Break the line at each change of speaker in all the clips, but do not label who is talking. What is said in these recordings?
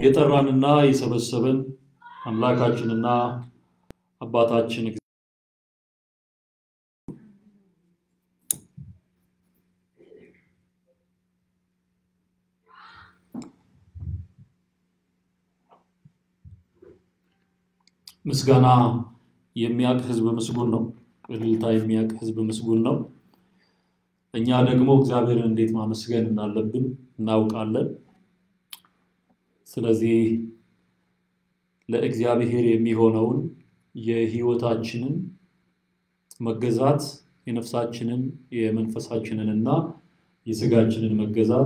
የጠራንና የሰበሰበን አምላካችንና አባታችን ምስጋና የሚያውቅ ሕዝብ ምስጉን ነው። እልልታ የሚያውቅ ሕዝብ ምስጉን ነው። እኛ ደግሞ እግዚአብሔርን እንዴት ማመስገን እንዳለብን እናውቃለን። ስለዚህ ለእግዚአብሔር የሚሆነውን የሕይወታችንን መገዛት የነፍሳችንን የመንፈሳችንን እና የስጋችንን መገዛት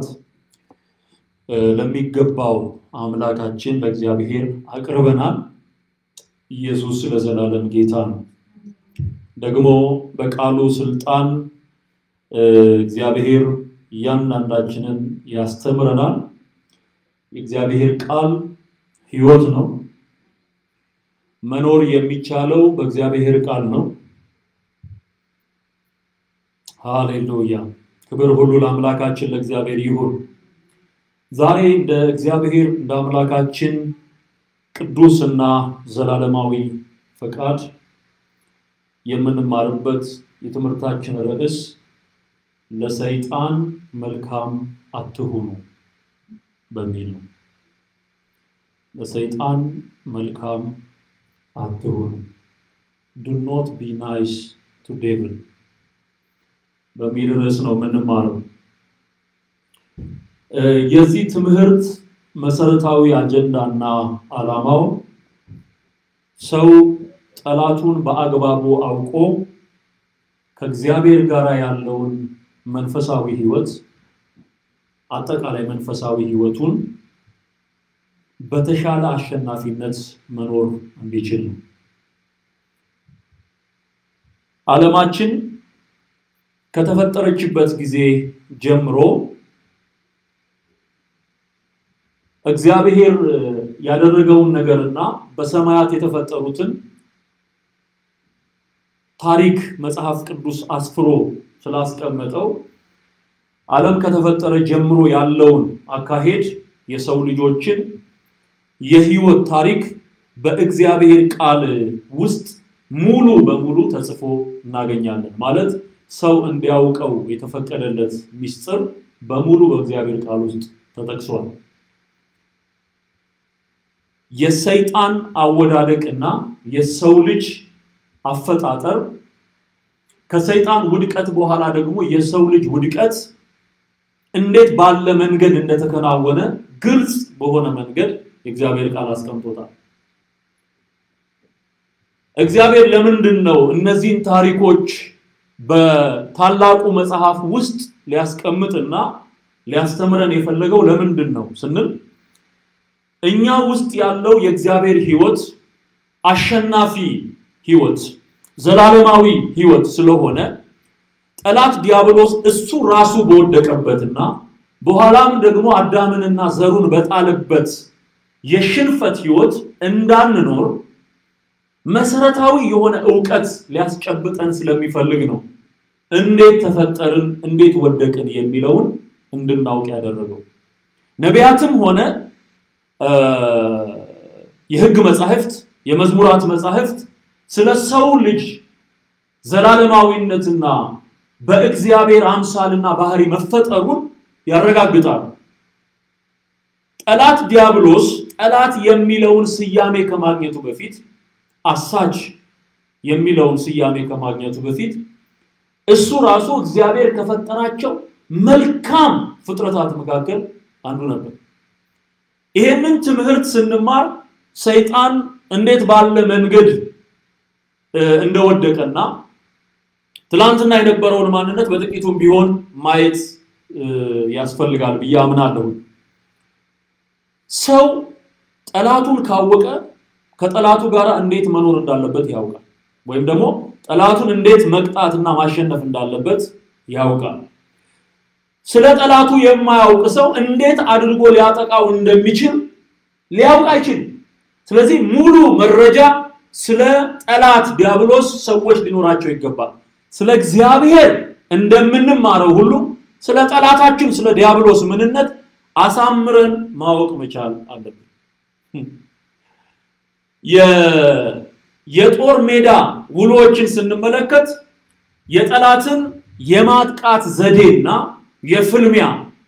ለሚገባው አምላካችን ለእግዚአብሔር አቅርበናል። ኢየሱስ ለዘላለም ጌታ ነው። ደግሞ በቃሉ ስልጣን እግዚአብሔር እያንዳንዳችንን ያስተምረናል። የእግዚአብሔር ቃል ሕይወት ነው። መኖር የሚቻለው በእግዚአብሔር ቃል ነው። ሃሌሉያ! ክብር ሁሉ ለአምላካችን ለእግዚአብሔር ይሁን። ዛሬ እንደ እግዚአብሔር እንደ አምላካችን ቅዱስ እና ዘላለማዊ ፈቃድ የምንማርበት የትምህርታችን ርዕስ ለሰይጣን መልካም አትሁኑ በሚል ነው። ለሰይጣን መልካም አትሁኑ፣ ዱ ኖት ቢ ናይስ ቱ ዴቪል በሚል ርዕስ ነው የምንማረው። የዚህ ትምህርት መሰረታዊ አጀንዳና ዓላማው ሰው ጠላቱን በአግባቡ አውቆ ከእግዚአብሔር ጋር ያለውን መንፈሳዊ ሕይወት አጠቃላይ መንፈሳዊ ሕይወቱን በተሻለ አሸናፊነት መኖር እንዲችል ነው። ዓለማችን ከተፈጠረችበት ጊዜ ጀምሮ እግዚአብሔር ያደረገውን ነገርና በሰማያት የተፈጠሩትን ታሪክ መጽሐፍ ቅዱስ አስፍሮ ስላስቀመጠው ዓለም ከተፈጠረ ጀምሮ ያለውን አካሄድ የሰው ልጆችን የህይወት ታሪክ በእግዚአብሔር ቃል ውስጥ ሙሉ በሙሉ ተጽፎ እናገኛለን። ማለት ሰው እንዲያውቀው የተፈቀደለት ምስጢር በሙሉ በእግዚአብሔር ቃል ውስጥ ተጠቅሷል። የሰይጣን አወዳደቅ እና የሰው ልጅ አፈጣጠር ከሰይጣን ውድቀት በኋላ ደግሞ የሰው ልጅ ውድቀት እንዴት ባለ መንገድ እንደተከናወነ ግልጽ በሆነ መንገድ የእግዚአብሔር ቃል አስቀምጦታል። እግዚአብሔር ለምንድን ነው እነዚህን ታሪኮች በታላቁ መጽሐፍ ውስጥ ሊያስቀምጥና ሊያስተምረን የፈለገው ለምንድን ነው ስንል እኛ ውስጥ ያለው የእግዚአብሔር ሕይወት አሸናፊ ሕይወት ዘላለማዊ ሕይወት ስለሆነ ጠላት ዲያብሎስ እሱ ራሱ በወደቀበትና በኋላም ደግሞ አዳምንና ዘሩን በጣለበት የሽንፈት ሕይወት እንዳንኖር መሰረታዊ የሆነ ዕውቀት ሊያስጨብጠን ስለሚፈልግ ነው። እንዴት ተፈጠርን፣ እንዴት ወደቅን የሚለውን እንድናውቅ ያደረገው ነቢያትም ሆነ የሕግ መጻሕፍት፣ የመዝሙራት መጻሕፍት ስለ ሰው ልጅ ዘላለማዊነትና በእግዚአብሔር አምሳልና ባህሪ መፈጠሩን ያረጋግጣሉ። ጠላት ዲያብሎስ ጠላት የሚለውን ስያሜ ከማግኘቱ በፊት አሳች የሚለውን ስያሜ ከማግኘቱ በፊት እሱ ራሱ እግዚአብሔር ከፈጠራቸው መልካም ፍጥረታት መካከል አንዱ ነበር። ይሄንን ትምህርት ስንማር ሰይጣን እንዴት ባለ መንገድ እንደወደቀና ትላንትና የነበረውን ማንነት በጥቂቱም ቢሆን ማየት ያስፈልጋል ብዬ አምናለሁ። ሰው ጠላቱን ካወቀ ከጠላቱ ጋር እንዴት መኖር እንዳለበት ያውቃል። ወይም ደግሞ ጠላቱን እንዴት መቅጣትና ማሸነፍ እንዳለበት ያውቃል። ስለ ጠላቱ የማያውቅ ሰው እንዴት አድርጎ ሊያጠቃው እንደሚችል ሊያውቅ አይችልም። ስለዚህ ሙሉ መረጃ ስለ ጠላት ዲያብሎስ ሰዎች ሊኖራቸው ይገባል። ስለ እግዚአብሔር እንደምንማረው ሁሉ ስለ ጠላታችን ስለ ዲያብሎስ ምንነት አሳምረን ማወቅ መቻል አለብን። የጦር ሜዳ ውሎችን ስንመለከት የጠላትን የማጥቃት ዘዴና የፍልሚያ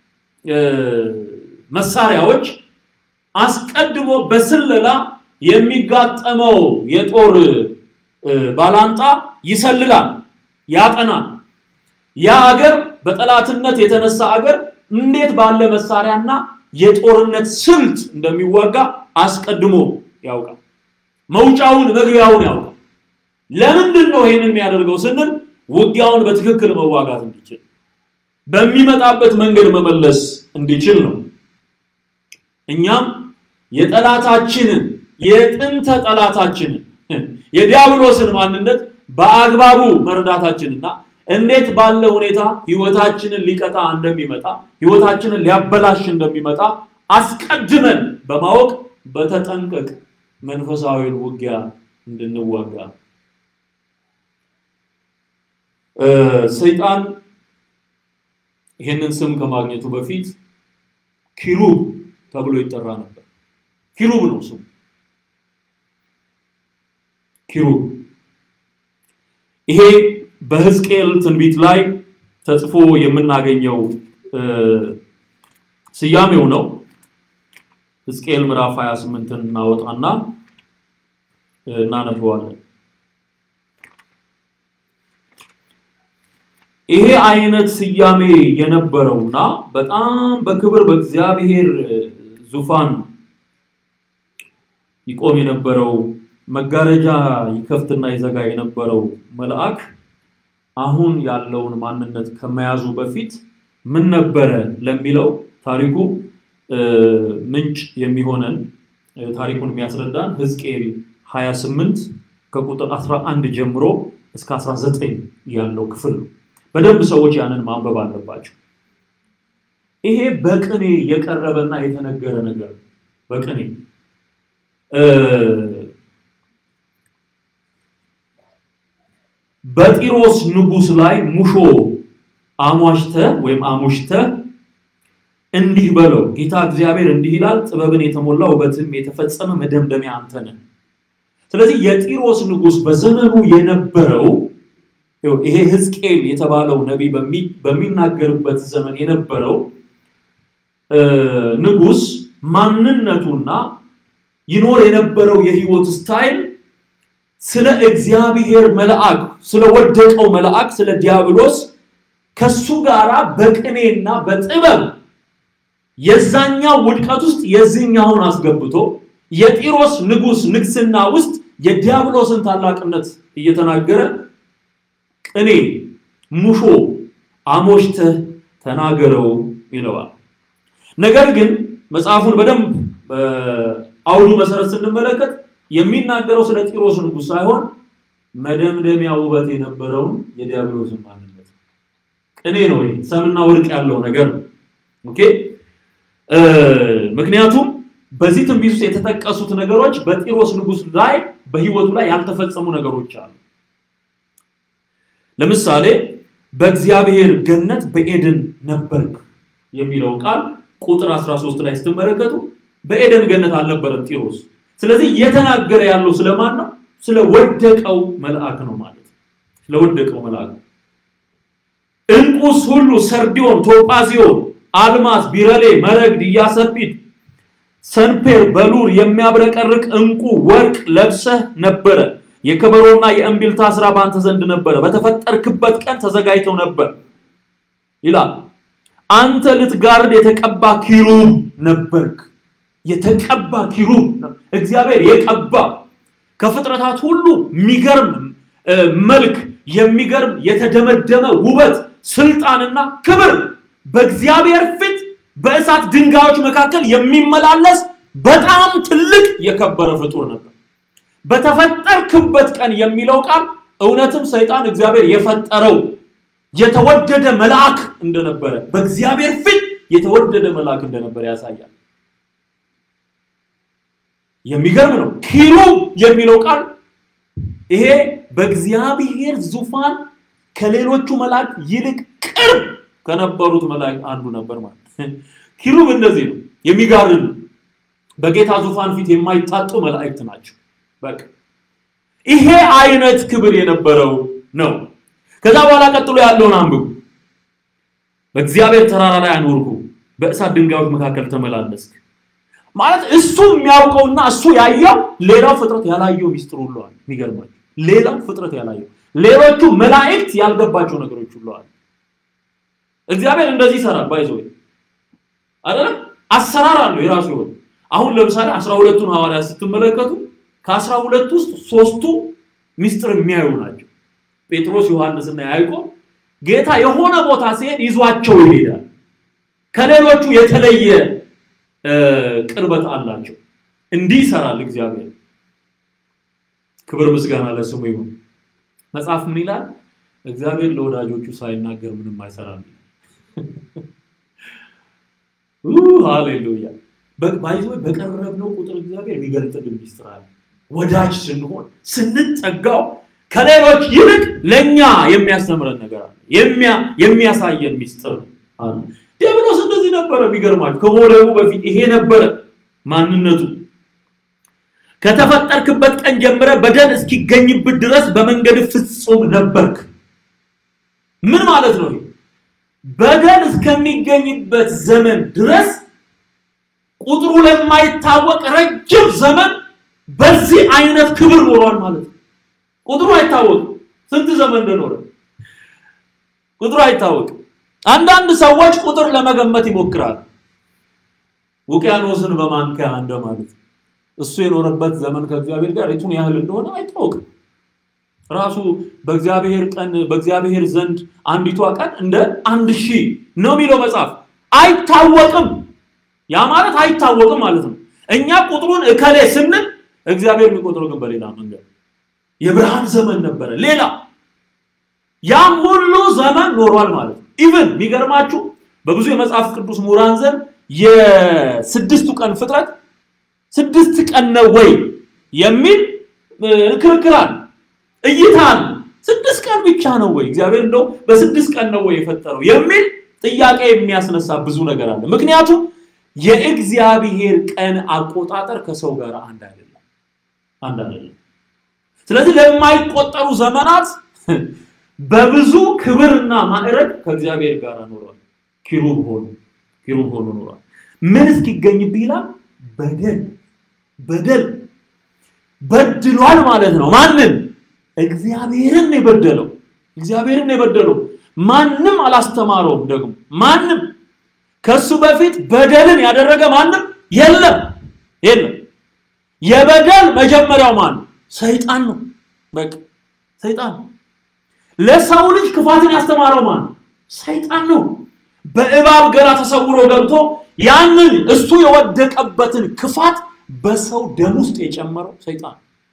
መሳሪያዎች አስቀድሞ በስለላ የሚጋጠመው የጦር ባላንጣ ይሰልላል፣ ያጠናል። ያ አገር በጠላትነት የተነሳ አገር እንዴት ባለ መሳሪያና የጦርነት ስልት እንደሚዋጋ አስቀድሞ ያውቃል። መውጫውን መግቢያውን ያውቃል። ለምንድን ነው ይህንን የሚያደርገው ስንል ውጊያውን በትክክል መዋጋት እንዲችል በሚመጣበት መንገድ መመለስ እንዲችል ነው። እኛም የጠላታችንን የጥንተ ጠላታችንን የዲያብሎስን ማንነት በአግባቡ መረዳታችንና እንዴት ባለ ሁኔታ ህይወታችንን ሊቀጣ እንደሚመጣ ህይወታችንን ሊያበላሽ እንደሚመጣ አስቀድመን በማወቅ በተጠንቀቅ መንፈሳዊን ውጊያ እንድንዋጋ ሰይጣን ይህንን ስም ከማግኘቱ በፊት ኪሩብ ተብሎ ይጠራ ነበር። ኪሩብ ነው ስሙ። ኪሩብ ይሄ በሕዝቅኤል ትንቢት ላይ ተጽፎ የምናገኘው ስያሜው ነው። ሕዝቅኤል ምዕራፍ 28ን እናወጣና እናነበዋለን። ይሄ አይነት ስያሜ የነበረውና በጣም በክብር በእግዚአብሔር ዙፋን ይቆም የነበረው መጋረጃ ይከፍትና ይዘጋ የነበረው መልአክ አሁን ያለውን ማንነት ከመያዙ በፊት ምን ነበረ ለሚለው ታሪኩ ምንጭ የሚሆነን ታሪኩን የሚያስረዳን ሕዝቅኤል 28 ከቁጥር 11 ጀምሮ እስከ 19 ያለው ክፍል ነው። በደንብ ሰዎች ያንን ማንበብ አለባቸው። ይሄ በቅኔ የቀረበና የተነገረ ነገር ነው። በቅኔ በጢሮስ ንጉሥ ላይ ሙሾ አሟሽተ ወይም አሙሽተ እንዲህ በለው፣ ጌታ እግዚአብሔር እንዲህ ይላል፣ ጥበብን የተሞላ ውበትም የተፈጸመ መደምደሚያ አንተ ነህ። ስለዚህ የጢሮስ ንጉሥ በዘመኑ የነበረው ይሄ ሕዝቅኤል የተባለው ነቢይ በሚናገርበት ዘመን የነበረው ንጉሥ ማንነቱና ይኖር የነበረው የህይወት ስታይል ስለ እግዚአብሔር መልአክ ስለ ወደቀው መልአክ ስለ ዲያብሎስ ከሱ ጋራ በቅኔና በጥበብ የዛኛው ውድቀት ውስጥ የዚህኛውን አስገብቶ የጢሮስ ንጉሥ ንግስና ውስጥ የዲያብሎስን ታላቅነት እየተናገረ ቅኔ ሙሾ አሞሽተህ ተናገረው ይለዋል። ነገር ግን መጽሐፉን በደንብ በአውዱ መሰረት ስንመለከት የሚናገረው ስለ ጢሮስ ንጉሥ ሳይሆን መደምደሚያ ውበት የነበረውን የዲያብሎስን ማንነት ቅኔ ነው። ሰምና ወርቅ ያለው ነገር ነው። ኦኬ ምክንያቱም በዚህ ትንቢት ውስጥ የተጠቀሱት ነገሮች በጢሮስ ንጉሥ ላይ በህይወቱ ላይ ያልተፈጸሙ ነገሮች አሉ። ለምሳሌ በእግዚአብሔር ገነት በኤደን ነበርክ የሚለው ቃል ቁጥር 13 ላይ ስትመለከቱ በኤደን ገነት አልነበረም ጢሮስ። ስለዚህ እየተናገረ ያለው ስለማን ነው? ስለወደቀው መልአክ ነው ማለት ነው። ስለወደቀው መልአክ እንቁስ ሁሉ ሰርዲዮን፣ ቶጳዚዮን፣ አልማስ፣ ቢረሌ፣ መረግድ፣ ኢያሰጲድ፣ ሰንፔር፣ በሉር የሚያብረቀርቅ እንቁ ወርቅ ለብሰህ ነበረ። የከበሮና የእምቢልታ ስራ በአንተ ዘንድ ነበረ፣ በተፈጠርክበት ቀን ተዘጋጅተው ነበር ይላል። አንተ ልትጋርድ የተቀባ ኪሩብ ነበርክ። የተቀባ ኪሩብ እግዚአብሔር የቀባ ከፍጥረታት ሁሉ የሚገርም መልክ የሚገርም የተደመደመ ውበት፣ ስልጣንና ክብር በእግዚአብሔር ፊት በእሳት ድንጋዮች መካከል የሚመላለስ በጣም ትልቅ የከበረ ፍጡር ነበር። በተፈጠርክበት ቀን የሚለው ቃል እውነትም ሰይጣን እግዚአብሔር የፈጠረው የተወደደ መልአክ እንደነበረ በእግዚአብሔር ፊት የተወደደ መልአክ እንደነበረ ያሳያል። የሚገርም ነው። ኪሩብ የሚለው ቃል ይሄ በእግዚአብሔር ዙፋን ከሌሎቹ መላእክት ይልቅ ቅርብ ከነበሩት መላእክት አንዱ ነበር ማለት ኪሩብ እንደዚህ ነው፣ የሚጋርድ በጌታ ዙፋን ፊት የማይታጡ መላእክት ናቸው። በቃ ይሄ አይነት ክብር የነበረው ነው። ከዛ በኋላ ቀጥሎ ያለውን አንብቡ። በእግዚአብሔር ተራራ ላይ አኖርኩ፣ በእሳት ድንጋዮች መካከል ተመላለስክ። ማለት እሱ የሚያውቀውና እሱ ያየው ሌላው ፍጥረት ያላየው ሚስጥር ሁሉ አለ። የሚገርማቸው ሌላው ፍጥረት ያላየው ሌሎቹ መላእክት ያልገባቸው ነገሮች ሁሉ አለ። እግዚአብሔር እንደዚህ ይሰራል። ባይዞ አይደለም አሰራር አለው የራሱ የሆነ አሁን ለምሳሌ አስራ ሁለቱን ሐዋርያት ስትመለከቱ ከአስራ ሁለት ውስጥ ሶስቱ ሚስጥር የሚያዩ ናቸው። ጴጥሮስ፣ ዮሐንስና ያዕቆብ ጌታ የሆነ ቦታ ሲሄድ ይዟቸው ይሄዳል። ከሌሎቹ የተለየ ቅርበት አላቸው። እንዲህ ይሰራል እግዚአብሔር። ክብር ምስጋና ለስሙ ይሁን። መጽሐፍ ምን ይላል? እግዚአብሔር ለወዳጆቹ ሳይናገር ምንም አይሰራም። ሃሌሉያ። ባይዞ በቀረብነው ቁጥር እግዚአብሔር የሚገልጥልን ሚስጥር አለ። ወዳጅ ስንሆን ስንጠጋው ከሌሎች ይልቅ ለኛ የሚያስተምረን ነገር አለ። የሚያሳየን ሚስጥር አለ። ዲያብሎስ እንደዚህ ነበረ። የሚገርማችሁ ከመውደቁ በፊት ይሄ ነበረ ማንነቱ። ከተፈጠርክበት ቀን ጀምረ በደል እስኪገኝብት ድረስ በመንገድ ፍጹም ነበርክ። ምን ማለት ነው? በደል እስከሚገኝበት ዘመን ድረስ ቁጥሩ ለማይታወቅ ረጅም ዘመን በዚህ አይነት ክብር ኖሯል ማለት ነው። ቁጥሩ አይታወቅም፣ ስንት ዘመን እንደኖረ ቁጥሩ አይታወቅም። አንዳንድ ሰዎች ቁጥር ለመገመት ይሞክራል። ውቅያኖስን በማንኪያ እንደማለት እሱ የኖረበት ዘመን ከእግዚአብሔር ጋር የቱን ያህል እንደሆነ አይታወቅም። ራሱ በእግዚአብሔር ቀን በእግዚአብሔር ዘንድ አንዲቷ ቀን እንደ አንድ ሺህ ነው የሚለው መጽሐፍ። አይታወቅም። ያ ማለት አይታወቅም ማለት ነው። እኛ ቁጥሩን እከሌ ስንል እግዚአብሔር የሚቆጥረው ግን በሌላ መንገድ የብርሃን ዘመን ነበረ። ሌላ ያም ሁሉ ዘመን ኖሯል ማለት ነው። ኢቭን የሚገርማችሁ በብዙ የመጽሐፍ ቅዱስ ምሁራን ዘንድ የስድስቱ ቀን ፍጥረት ስድስት ቀን ነው ወይ የሚል ክርክር አለ፣ እይታ አለ። ስድስት ቀን ብቻ ነው ወይ እግዚአብሔር እንደው በስድስት ቀን ነው ወይ የፈጠረው የሚል ጥያቄ የሚያስነሳ ብዙ ነገር አለ። ምክንያቱም የእግዚአብሔር ቀን አቆጣጠር ከሰው ጋር አንድ አይደለም፣ አንድ አይደለም። ስለዚህ ለማይቆጠሩ ዘመናት በብዙ ክብርና ማዕረግ ከእግዚአብሔር ጋር ኖሯል። ኪሩብ ሆኖ ኪሩብ ሆኖ ኖሯል። ምን እስኪገኝብህ ይላል? በደል በደል በድሏል ማለት ነው። ማንን? እግዚአብሔርን የበደለው እግዚአብሔርን የበደለው ማንም አላስተማረውም። ደግሞ ማንም ከሱ በፊት በደልን ያደረገ ማንም የለም የለም። የበደል መጀመሪያው ማን ነው? ሰይጣን ነው። በቃ ሰይጣን ነው። ለሰው ልጅ ክፋትን ያስተማረው ማን ነው? ሰይጣን ነው። በእባብ ገላ ተሰውሮ ገብቶ ያንን እሱ የወደቀበትን ክፋት በሰው ደም ውስጥ የጨመረው ሰይጣን።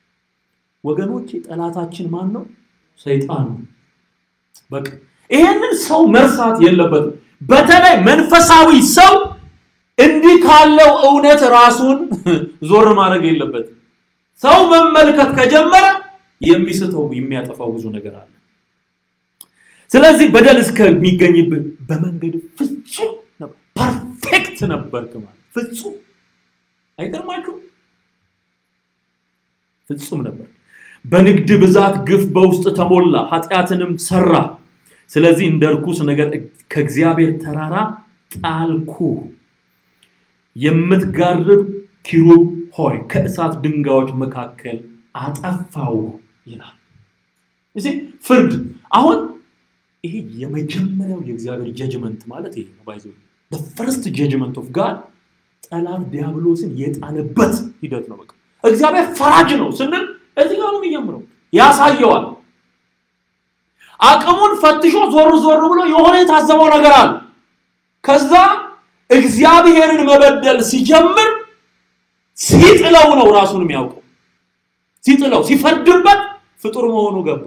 ወገኖች ጠላታችን ማን ነው? ሰይጣን ነው። በቃ ይሄንን ሰው መርሳት የለበትም። በተለይ መንፈሳዊ ሰው እንዲህ ካለው እውነት ራሱን ዞር ማድረግ የለበትም። ሰው መመልከት ከጀመረ የሚስተው የሚያጠፋው ብዙ ነገር አለ። ስለዚህ በደል እስከሚገኝብህ በመንገድ ፍጹም ነበር፣ ፐርፌክት ነበርክ ማለት ፍጹም። አይገርማችሁም? ፍጹም ነበር። በንግድ ብዛት ግፍ በውስጥ ተሞላ፣ ኃጢአትንም ሰራ። ስለዚህ እንደ ርኩስ ነገር ከእግዚአብሔር ተራራ ጣልኩ። የምትጋርብ ኪሩብ ሆይ ከእሳት ድንጋዮች መካከል አጠፋው ይላል። እዚህ ፍርድ አሁን ይሄ የመጀመሪያው የእግዚአብሔር ጀጅመንት ማለት ይሄ ነው። ባይዘ ፈርስት ጀጅመንት ኦፍ ጋድ ጠላት ዲያብሎስን የጣለበት ሂደት ነው። በቃ እግዚአብሔር ፈራጅ ነው ስንል እዚህ ጋር ነው የሚጀምረው። ያሳየዋል። አቅሙን ፈትሾ ዞር ዞር ብሎ የሆነ የታዘበው ነገር አለ። ከዛ እግዚአብሔርን መበደል ሲጀምር ሲጥለው ነው ራሱን የሚያውቀው። ሲጥለው ሲፈርድበት ፍጡር መሆኑ ገባ።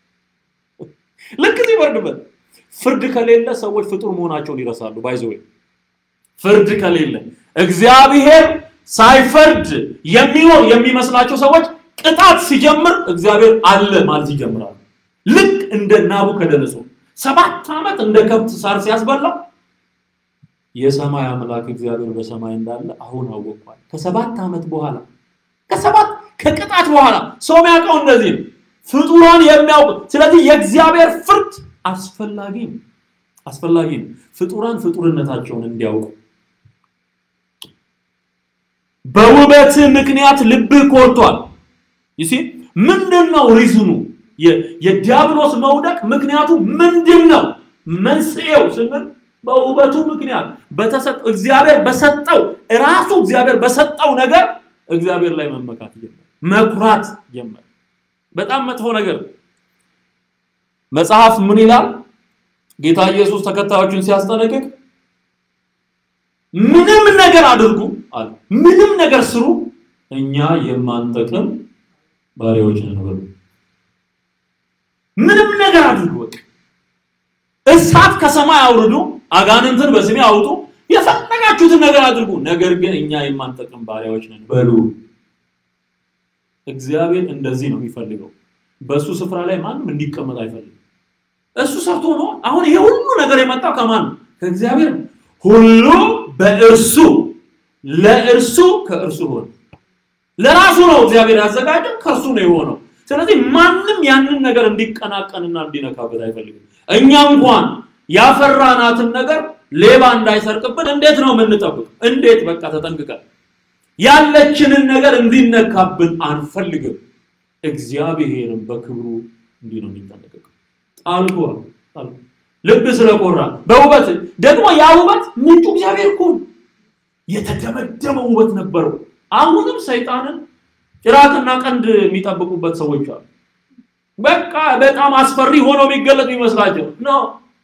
ልክ ሲፈርድበት ፍርድ ከሌለ ሰዎች ፍጡር መሆናቸውን ይረሳሉ። ባይዘ ፍርድ ከሌለ እግዚአብሔር ሳይፈርድ የሚኖር የሚመስላቸው ሰዎች ቅጣት ሲጀምር እግዚአብሔር አለ ማለት ይጀምራሉ። ልክ እንደ ናቡከደነጾር ሰባት ዓመት እንደ ከብት ሳር ሲያስበላ የሰማይ አምላክ እግዚአብሔር በሰማይ እንዳለ አሁን አወቅኳል። ከሰባት ዓመት በኋላ ከሰባት ከቅጣት በኋላ ሰው የሚያውቀው እንደዚህ ነው፣ ፍጡራን የሚያውቁ ስለዚህ የእግዚአብሔር ፍርድ አስፈላጊ ነው አስፈላጊ ነው። ፍጡራን ፍጡርነታቸውን እንዲያውቁ በውበት ምክንያት ልብህ ኮርቷል። ይሲ ምንድን ነው ሪዝኑ? የዲያብሎስ መውደቅ ምክንያቱ ምንድን ነው? መንስኤው ስንል በውበቱ ምክንያት በተሰጠው እግዚአብሔር በሰጠው ራሱ እግዚአብሔር በሰጠው ነገር እግዚአብሔር ላይ መመካት ጀመረ፣ መኩራት ጀመረ። በጣም መጥፎ ነገር። መጽሐፍ ምን ይላል? ጌታ ኢየሱስ ተከታዮቹን ሲያስጠነቅቅ ምንም ነገር አድርጉ አለ፣ ምንም ነገር ስሩ፣ እኛ የማንጠቅም ባሪያዎች ነን በሉ። ምንም ነገር አድርጉ፣ በቃ እሳት ከሰማይ አውርዱ፣ አጋንንትን በስሜ አውጡ፣ የፈለጋችሁትን ነገር አድርጉ፣ ነገር ግን እኛ የማንጠቅም ባሪያዎች ነን በሉ። እግዚአብሔር እንደዚህ ነው የሚፈልገው። በእሱ ስፍራ ላይ ማንም እንዲቀመጥ አይፈልግም። እሱ ሰርቶ ነው። አሁን ይሄ ሁሉ ነገር የመጣው ከማን ነው? ከእግዚአብሔር ነው። ሁሉ በእርሱ ለእርሱ ከእርሱ ሆነ። ለራሱ ነው እግዚአብሔር ያዘጋጀው፣ ከእርሱ ነው የሆነው። ስለዚህ ማንም ያንን ነገር እንዲቀናቀንና እንዲነካበት አይፈልግም። እኛ እንኳን ያፈራናትን ነገር ሌባ እንዳይሰርቅብን እንዴት ነው የምንጠብቅ? እንዴት በቃ ተጠንቅቀን ያለችንን ነገር እንዲነካብን አንፈልግም። እግዚአብሔርም በክብሩ እንዲህ ነው የሚጠነቀቀው። ጣልቆ ልብ ስለቆራ በውበት ደግሞ ያ ውበት ምንጩ እግዚአብሔር እኮ ነው። የተደመደመ ውበት ነበረው። አሁንም ሰይጣንን ጭራቅና ቀንድ የሚጠብቁበት ሰዎች አሉ። በቃ በጣም አስፈሪ ሆኖ የሚገለጥ የሚመስላቸው ነው።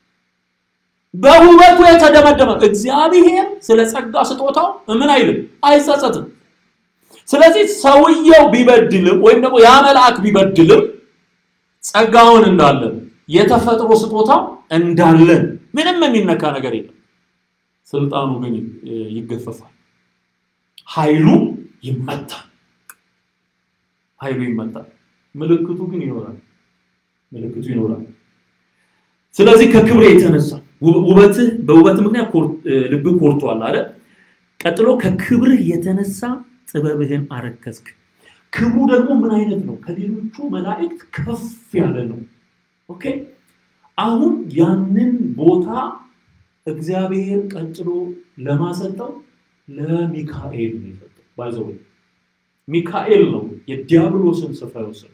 በውበቱ የተደመደመ እግዚአብሔር ስለ ጸጋ ስጦታው ምን አይልም፣ አይጸጸትም። ስለዚህ ሰውየው ቢበድልም ወይም ደግሞ ያ መልአክ ቢበድልም ጸጋውን እንዳለን የተፈጥሮ ስጦታው እንዳለን ምንም የሚነካ ነገር የለም። ስልጣኑ ግን ይገፈፋል፣ ኃይሉ ይመታል። ኃይሉ ይመታል። ምልክቱ ግን ይኖራል። ምልክቱ ይኖራል። ስለዚህ ከክብር የተነሳ ውበትህ በውበት ምክንያት ልብህ ኮርቷል አለ። ቀጥሎ ከክብርህ የተነሳ ጥበብህን አረከስክ። ክብሩ ደግሞ ምን አይነት ነው? ከሌሎቹ መላእክት ከፍ ያለ ነው። ኦኬ አሁን ያንን ቦታ እግዚአብሔር ቀጥሎ ለማሰጠው ለሚካኤል ነው የሰጠው። ባይዘው ሚካኤል ነው የዲያብሎስን ስፍራ የወሰደው።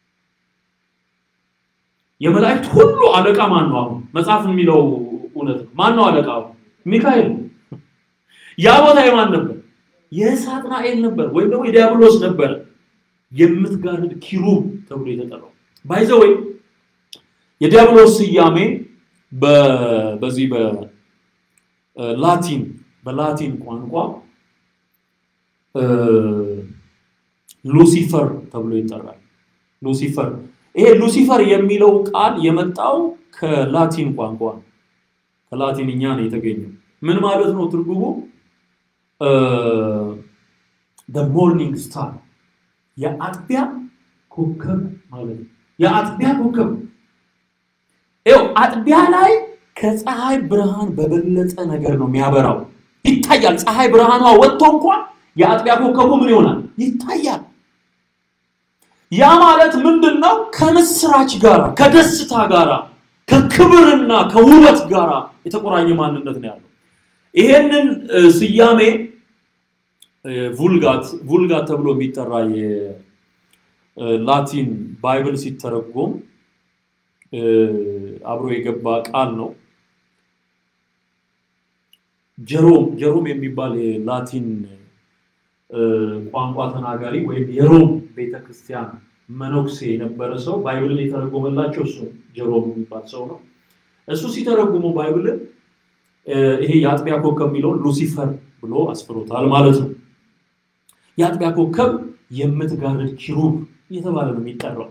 የመላእክት ሁሉ አለቃ ማን ነው? አሁን መጽሐፍ የሚለው እውነት ነው። ማን ነው አለቃ? ሚካኤል። ያ ቦታ የማን ነበር? የሳጥናኤል ነበር፣ ወይም ደግሞ የዲያብሎስ ነበር። የምትጋርድ ኪሩብ ተብሎ የተጠራው ባይዘው የዲያብሎስ ስያሜ በዚህ በላቲን በላቲን ቋንቋ ሉሲፈር ተብሎ ይጠራል። ሉሲፈር ይሄ ሉሲፈር የሚለው ቃል የመጣው ከላቲን ቋንቋ ነው። ከላቲንኛ ነው የተገኘው። ምን ማለት ነው ትርጉሙ? ሞርኒንግ ስታር የአጥቢያ ኮከብ ማለት ነው። የአጥቢያ ኮከብ ይኸው አጥቢያ ላይ ከፀሐይ ብርሃን በበለጠ ነገር ነው የሚያበራው፣ ይታያል። ፀሐይ ብርሃኗ ወጥቶ እንኳን የአጥቢያ ኮከቡ ምን ይሆናል? ይታያል። ያ ማለት ምንድን ነው? ከምስራች ጋር ከደስታ ጋር ከክብርና ከውበት ጋር የተቆራኘ ማንነት ነው ያለው። ይሄንን ስያሜ vulgat vulgat ተብሎ የሚጠራ የላቲን ባይብል ሲተረጎም አብሮ የገባ ቃል ነው። ጀሮም ጀሮም የሚባል የላቲን ቋንቋ ተናጋሪ ወይም የሮም ቤተክርስቲያን መነኩሴ የነበረ ሰው ባይብልን የተረጎመላቸው እሱ ጀሮም የሚባል ሰው ነው። እሱ ሲተረጉሙ ባይብልን ይሄ የአጥቢያ ኮከብ የሚለውን ሉሲፈር ብሎ አስፍሮታል ማለት ነው። የአጥቢያ ኮከብ የምትጋርድ ኪሩብ እየተባለ ነው የሚጠራው።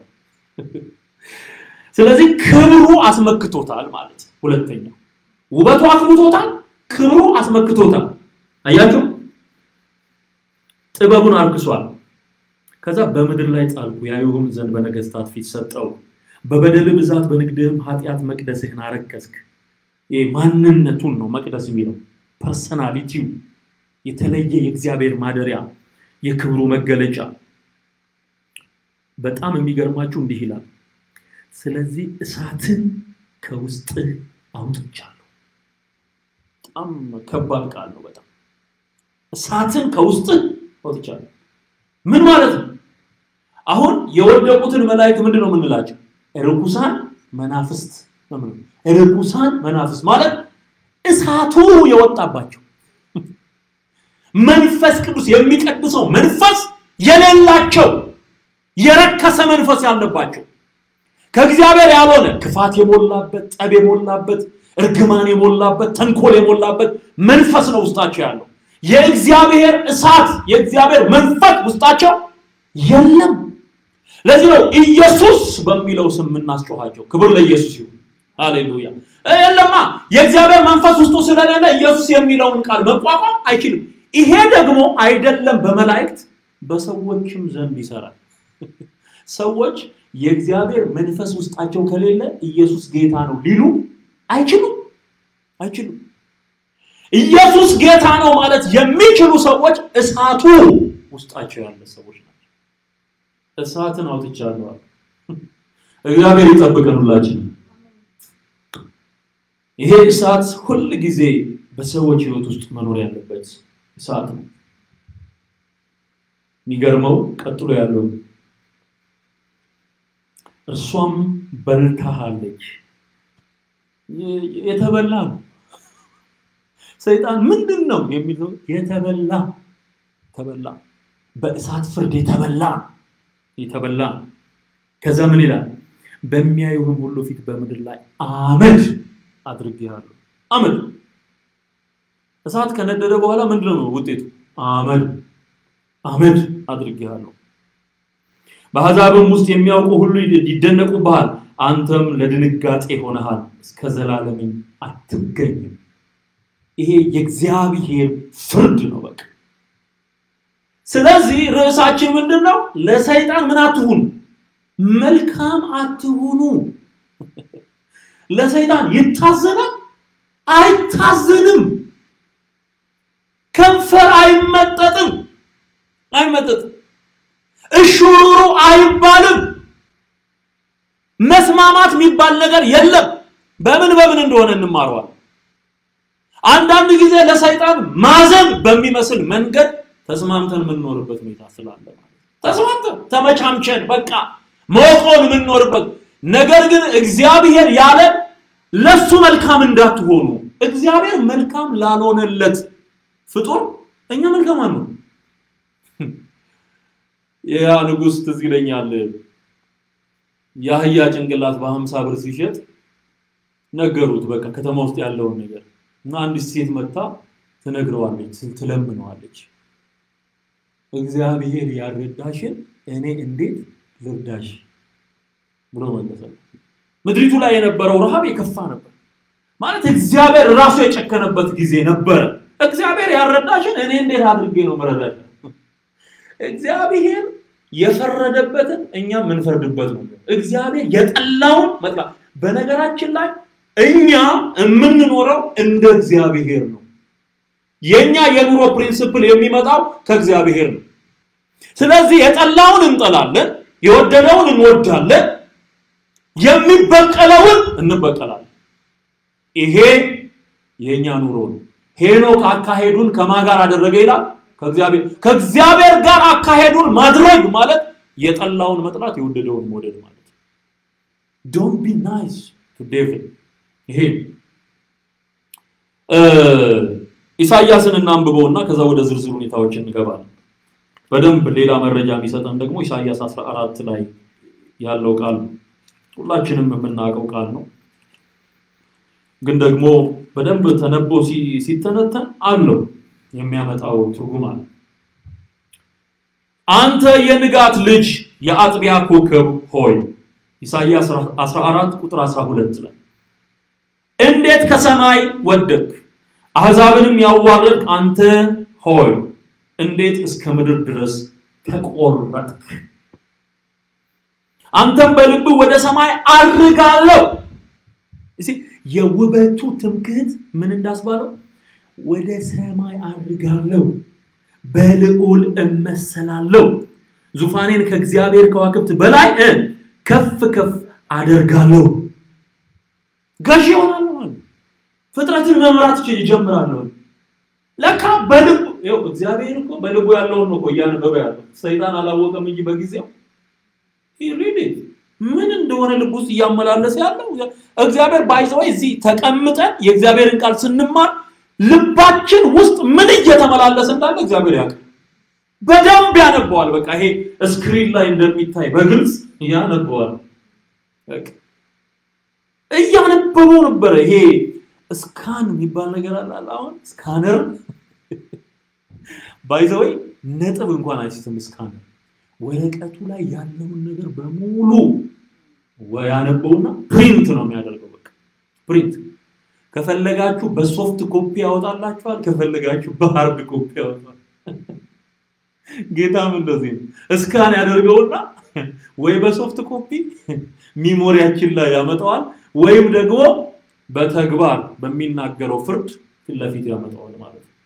ስለዚህ ክብሩ አስመክቶታል ማለት ነው። ሁለተኛው ውበቱ አክብቶታል፣ ክብሩ አስመክቶታል። አያችሁ፣ ጥበቡን አርክሷል። ከዛ በምድር ላይ ጣልኩ፣ ያዩህም ዘንድ በነገስታት ፊት ሰጠው። በበደል ብዛት በንግድህም ኃጢአት መቅደስህን አረከስክ። ይሄ ማንነቱን ነው መቅደስ የሚለው ፐርሰናሊቲው የተለየ የእግዚአብሔር ማደሪያ የክብሩ መገለጫ። በጣም የሚገርማችሁ እንዲህ ይላል፣ ስለዚህ እሳትን ከውስጥህ አውጥቻለሁ። በጣም ከባድ ቃል ነው። በጣም እሳትን ከውስጥህ አውጥቻለሁ። ምን ማለት ነው? አሁን የወደቁትን መላእክት ምንድን ነው የምንላቸው? ርኩሳን መናፍስት ነው የምንለው። ርኩሳን መናፍስት ማለት እሳቱ የወጣባቸው መንፈስ ቅዱስ የሚቀድሰው መንፈስ የሌላቸው የረከሰ መንፈስ ያለባቸው ከእግዚአብሔር ያልሆነ ክፋት የሞላበት ጠብ የሞላበት እርግማን የሞላበት ተንኮል የሞላበት መንፈስ ነው ውስጣቸው ያለው። የእግዚአብሔር እሳት የእግዚአብሔር መንፈስ ውስጣቸው የለም። ለዚህ ነው ኢየሱስ በሚለው ስም የምናስጮኋቸው። ክብር ለኢየሱስ ይሁን። ሃሌሉያ። የለማ የእግዚአብሔር መንፈስ ውስጡ ስለሌለ ኢየሱስ የሚለውን ቃል መቋቋም አይችልም። ይሄ ደግሞ አይደለም በመላእክት በሰዎችም ዘንድ ይሰራል። ሰዎች የእግዚአብሔር መንፈስ ውስጣቸው ከሌለ ኢየሱስ ጌታ ነው ሊሉ አይችሉም አይችሉም። ኢየሱስ ጌታ ነው ማለት የሚችሉ ሰዎች እሳቱ ውስጣቸው ያለ ሰዎች ናቸው። እሳትን አውጥቻለሁ። እግዚአብሔር ይጠብቀን ሁላችን። ይሄ እሳት ሁል ጊዜ በሰዎች ሕይወት ውስጥ መኖር ያለበት እሳት ነው። የሚገርመው ቀጥሎ ያለው እርሷም በልታሃለች። የተበላ ነው። ሰይጣን ምንድን ነው የሚለው? የተበላ ተበላ፣ በእሳት ፍርድ የተበላ የተበላ። ከዛ ምን ይላል? በሚያዩህም ሁሉ ፊት በምድር ላይ አመድ አድርጌሃለሁ። አመድ እሳት ከነደደ በኋላ ምንድን ነው ውጤቱ? አመድ አመድ አድርጌሃለሁ። በአሕዛብም ውስጥ የሚያውቁ ሁሉ ይደነቁብሃል። አንተም ለድንጋጤ ሆነሃል፣ እስከ ዘላለምም አትገኝም። ይሄ የእግዚአብሔር ፍርድ ነው። በቃ ስለዚህ ርዕሳችን ምንድን ነው? ለሰይጣን ምን አትሁኑ? መልካም አትሁኑ። ለሰይጣን ይታዘናል? አይታዘንም። ከንፈር አይመጠጥም፣ አይመጠጥም። እሹሩሩ አይባልም። መስማማት የሚባል ነገር የለም። በምን በምን እንደሆነ እንማረዋል። አንዳንድ ጊዜ ለሰይጣን ማዘን በሚመስል መንገድ ተስማምተን የምንኖርበት ሁኔታ ስላለ ማለት ተስማምተን ተመቻምቸን በቃ መቆን የምንኖርበት ነገር ግን እግዚአብሔር ያለ ለሱ መልካም እንዳትሆኑ እግዚአብሔር መልካም ላልሆነለት ፍጡር እኛ መልካም አንሆን። ያ ንጉሥ ትዝ ይለኛል የአህያ ጭንቅላት በሀምሳ ብር ሲሸጥ ነገሩት። በቃ ከተማ ውስጥ ያለውን ነገር እና አንዲት ሴት መታ ትነግረዋለች፣ ትለምነዋለች። እግዚአብሔር ያልረዳሽን እኔ እንዴት ልርዳሽ ብሎ መለሰ። ምድሪቱ ላይ የነበረው ረሃብ የከፋ ነበር ማለት እግዚአብሔር ራሱ የጨከነበት ጊዜ ነበረ። እግዚአብሔር ያልረዳሽን እኔ እንዴት አድርጌ ነው መረዳሽ? እግዚአብሔር የፈረደበትን እኛ የምንፈርድበት ነው። እግዚአብሔር የጠላውን መጥላት። በነገራችን ላይ እኛ የምንኖረው እንደ እግዚአብሔር ነው። የኛ የኑሮ ፕሪንሲፕል የሚመጣው ከእግዚአብሔር ነው። ስለዚህ የጠላውን እንጠላለን፣ የወደደውን እንወዳለን፣ የሚበቀለውን እንበቀላለን። ይሄ የኛ ኑሮ ነው። ሄኖክ አካሄዱን ከማን ጋር አደረገ ይላል? ከእግዚአብሔር ከእግዚአብሔር ጋር አካሄዱን ማድረግ ማለት የጠላውን መጥላት የወደደውን መውደድ ማለት ነው። ዶንት ቢ ናይስ ቱ ዴቪል። ይሄ ኢሳያስን እናንብበውና ከዛ ወደ ዝርዝር ሁኔታዎች እንገባለን። በደንብ ሌላ መረጃ የሚሰጠን ደግሞ ኢሳያስ 14 ላይ ያለው ቃል ነው። ሁላችንም የምናውቀው ቃል ነው፣ ግን ደግሞ በደንብ ተነቦ ሲተነተን አለው የሚያመጣው ትርጉም አለ። አንተ የንጋት ልጅ የአጥቢያ ኮከብ ሆይ ኢሳይያስ 14 ቁጥር 12 ላይ እንዴት ከሰማይ ወደቅ አሕዛብንም ያዋረድክ አንተ ሆይ እንዴት እስከ ምድር ድረስ ተቆረጥክ? አንተም በልብህ ወደ ሰማይ አድርጋለሁ። የውበቱ ትምክህት ምን እንዳስባለው ወደ ሰማይ አድርጋለሁ፣ በልዑል እመሰላለሁ፣ ዙፋኔን ከእግዚአብሔር ከዋክብት በላይ እ ከፍ ከፍ አደርጋለሁ። ገዢ ይሆናለሁ ማለት ፍጥረትን መምራት ይጀምራለሁ። ለካ በልቡ ይኸው እግዚአብሔር እኮ በልቡ ያለውን ነው እኮ እያነበበ ያለው። ሰይጣን አላወቀም እንጂ በጊዜው ሪድ ምን እንደሆነ ልብ ውስጥ እያመላለሰ ያለው እግዚአብሔር ባይዘው እዚህ ተቀምጠን የእግዚአብሔርን ቃል ስንማር ልባችን ውስጥ ምን እየተመላለሰ እንዳለ እግዚአብሔር ያውቃል። በደንብ ያነበዋል። በቃ ይሄ ስክሪን ላይ እንደሚታይ በግልጽ ያነበዋል። በቃ እያነበበው ነበረ። ይሄ ስካን የሚባል ነገር አለ። አሁን ስካነር ባይዘወይ ነጥብ እንኳን አይስትም። ስካነር ወረቀቱ ላይ ያለውን ነገር በሙሉ ያነበውና ፕሪንት ነው የሚያደርገው። በቃ ፕሪንት ከፈለጋችሁ በሶፍት ኮፒ ያወጣላችኋል፣ ከፈለጋችሁ በሃርድ ኮፒ ያወጣል። ጌታም እንደዚህ ነው። እስካን ያደርገውና ወይ በሶፍት ኮፒ ሚሞሪያችን ላይ ያመጣዋል፣ ወይም ደግሞ በተግባር በሚናገረው ፍርድ ፊት ለፊት ያመጣዋል ማለት ነው።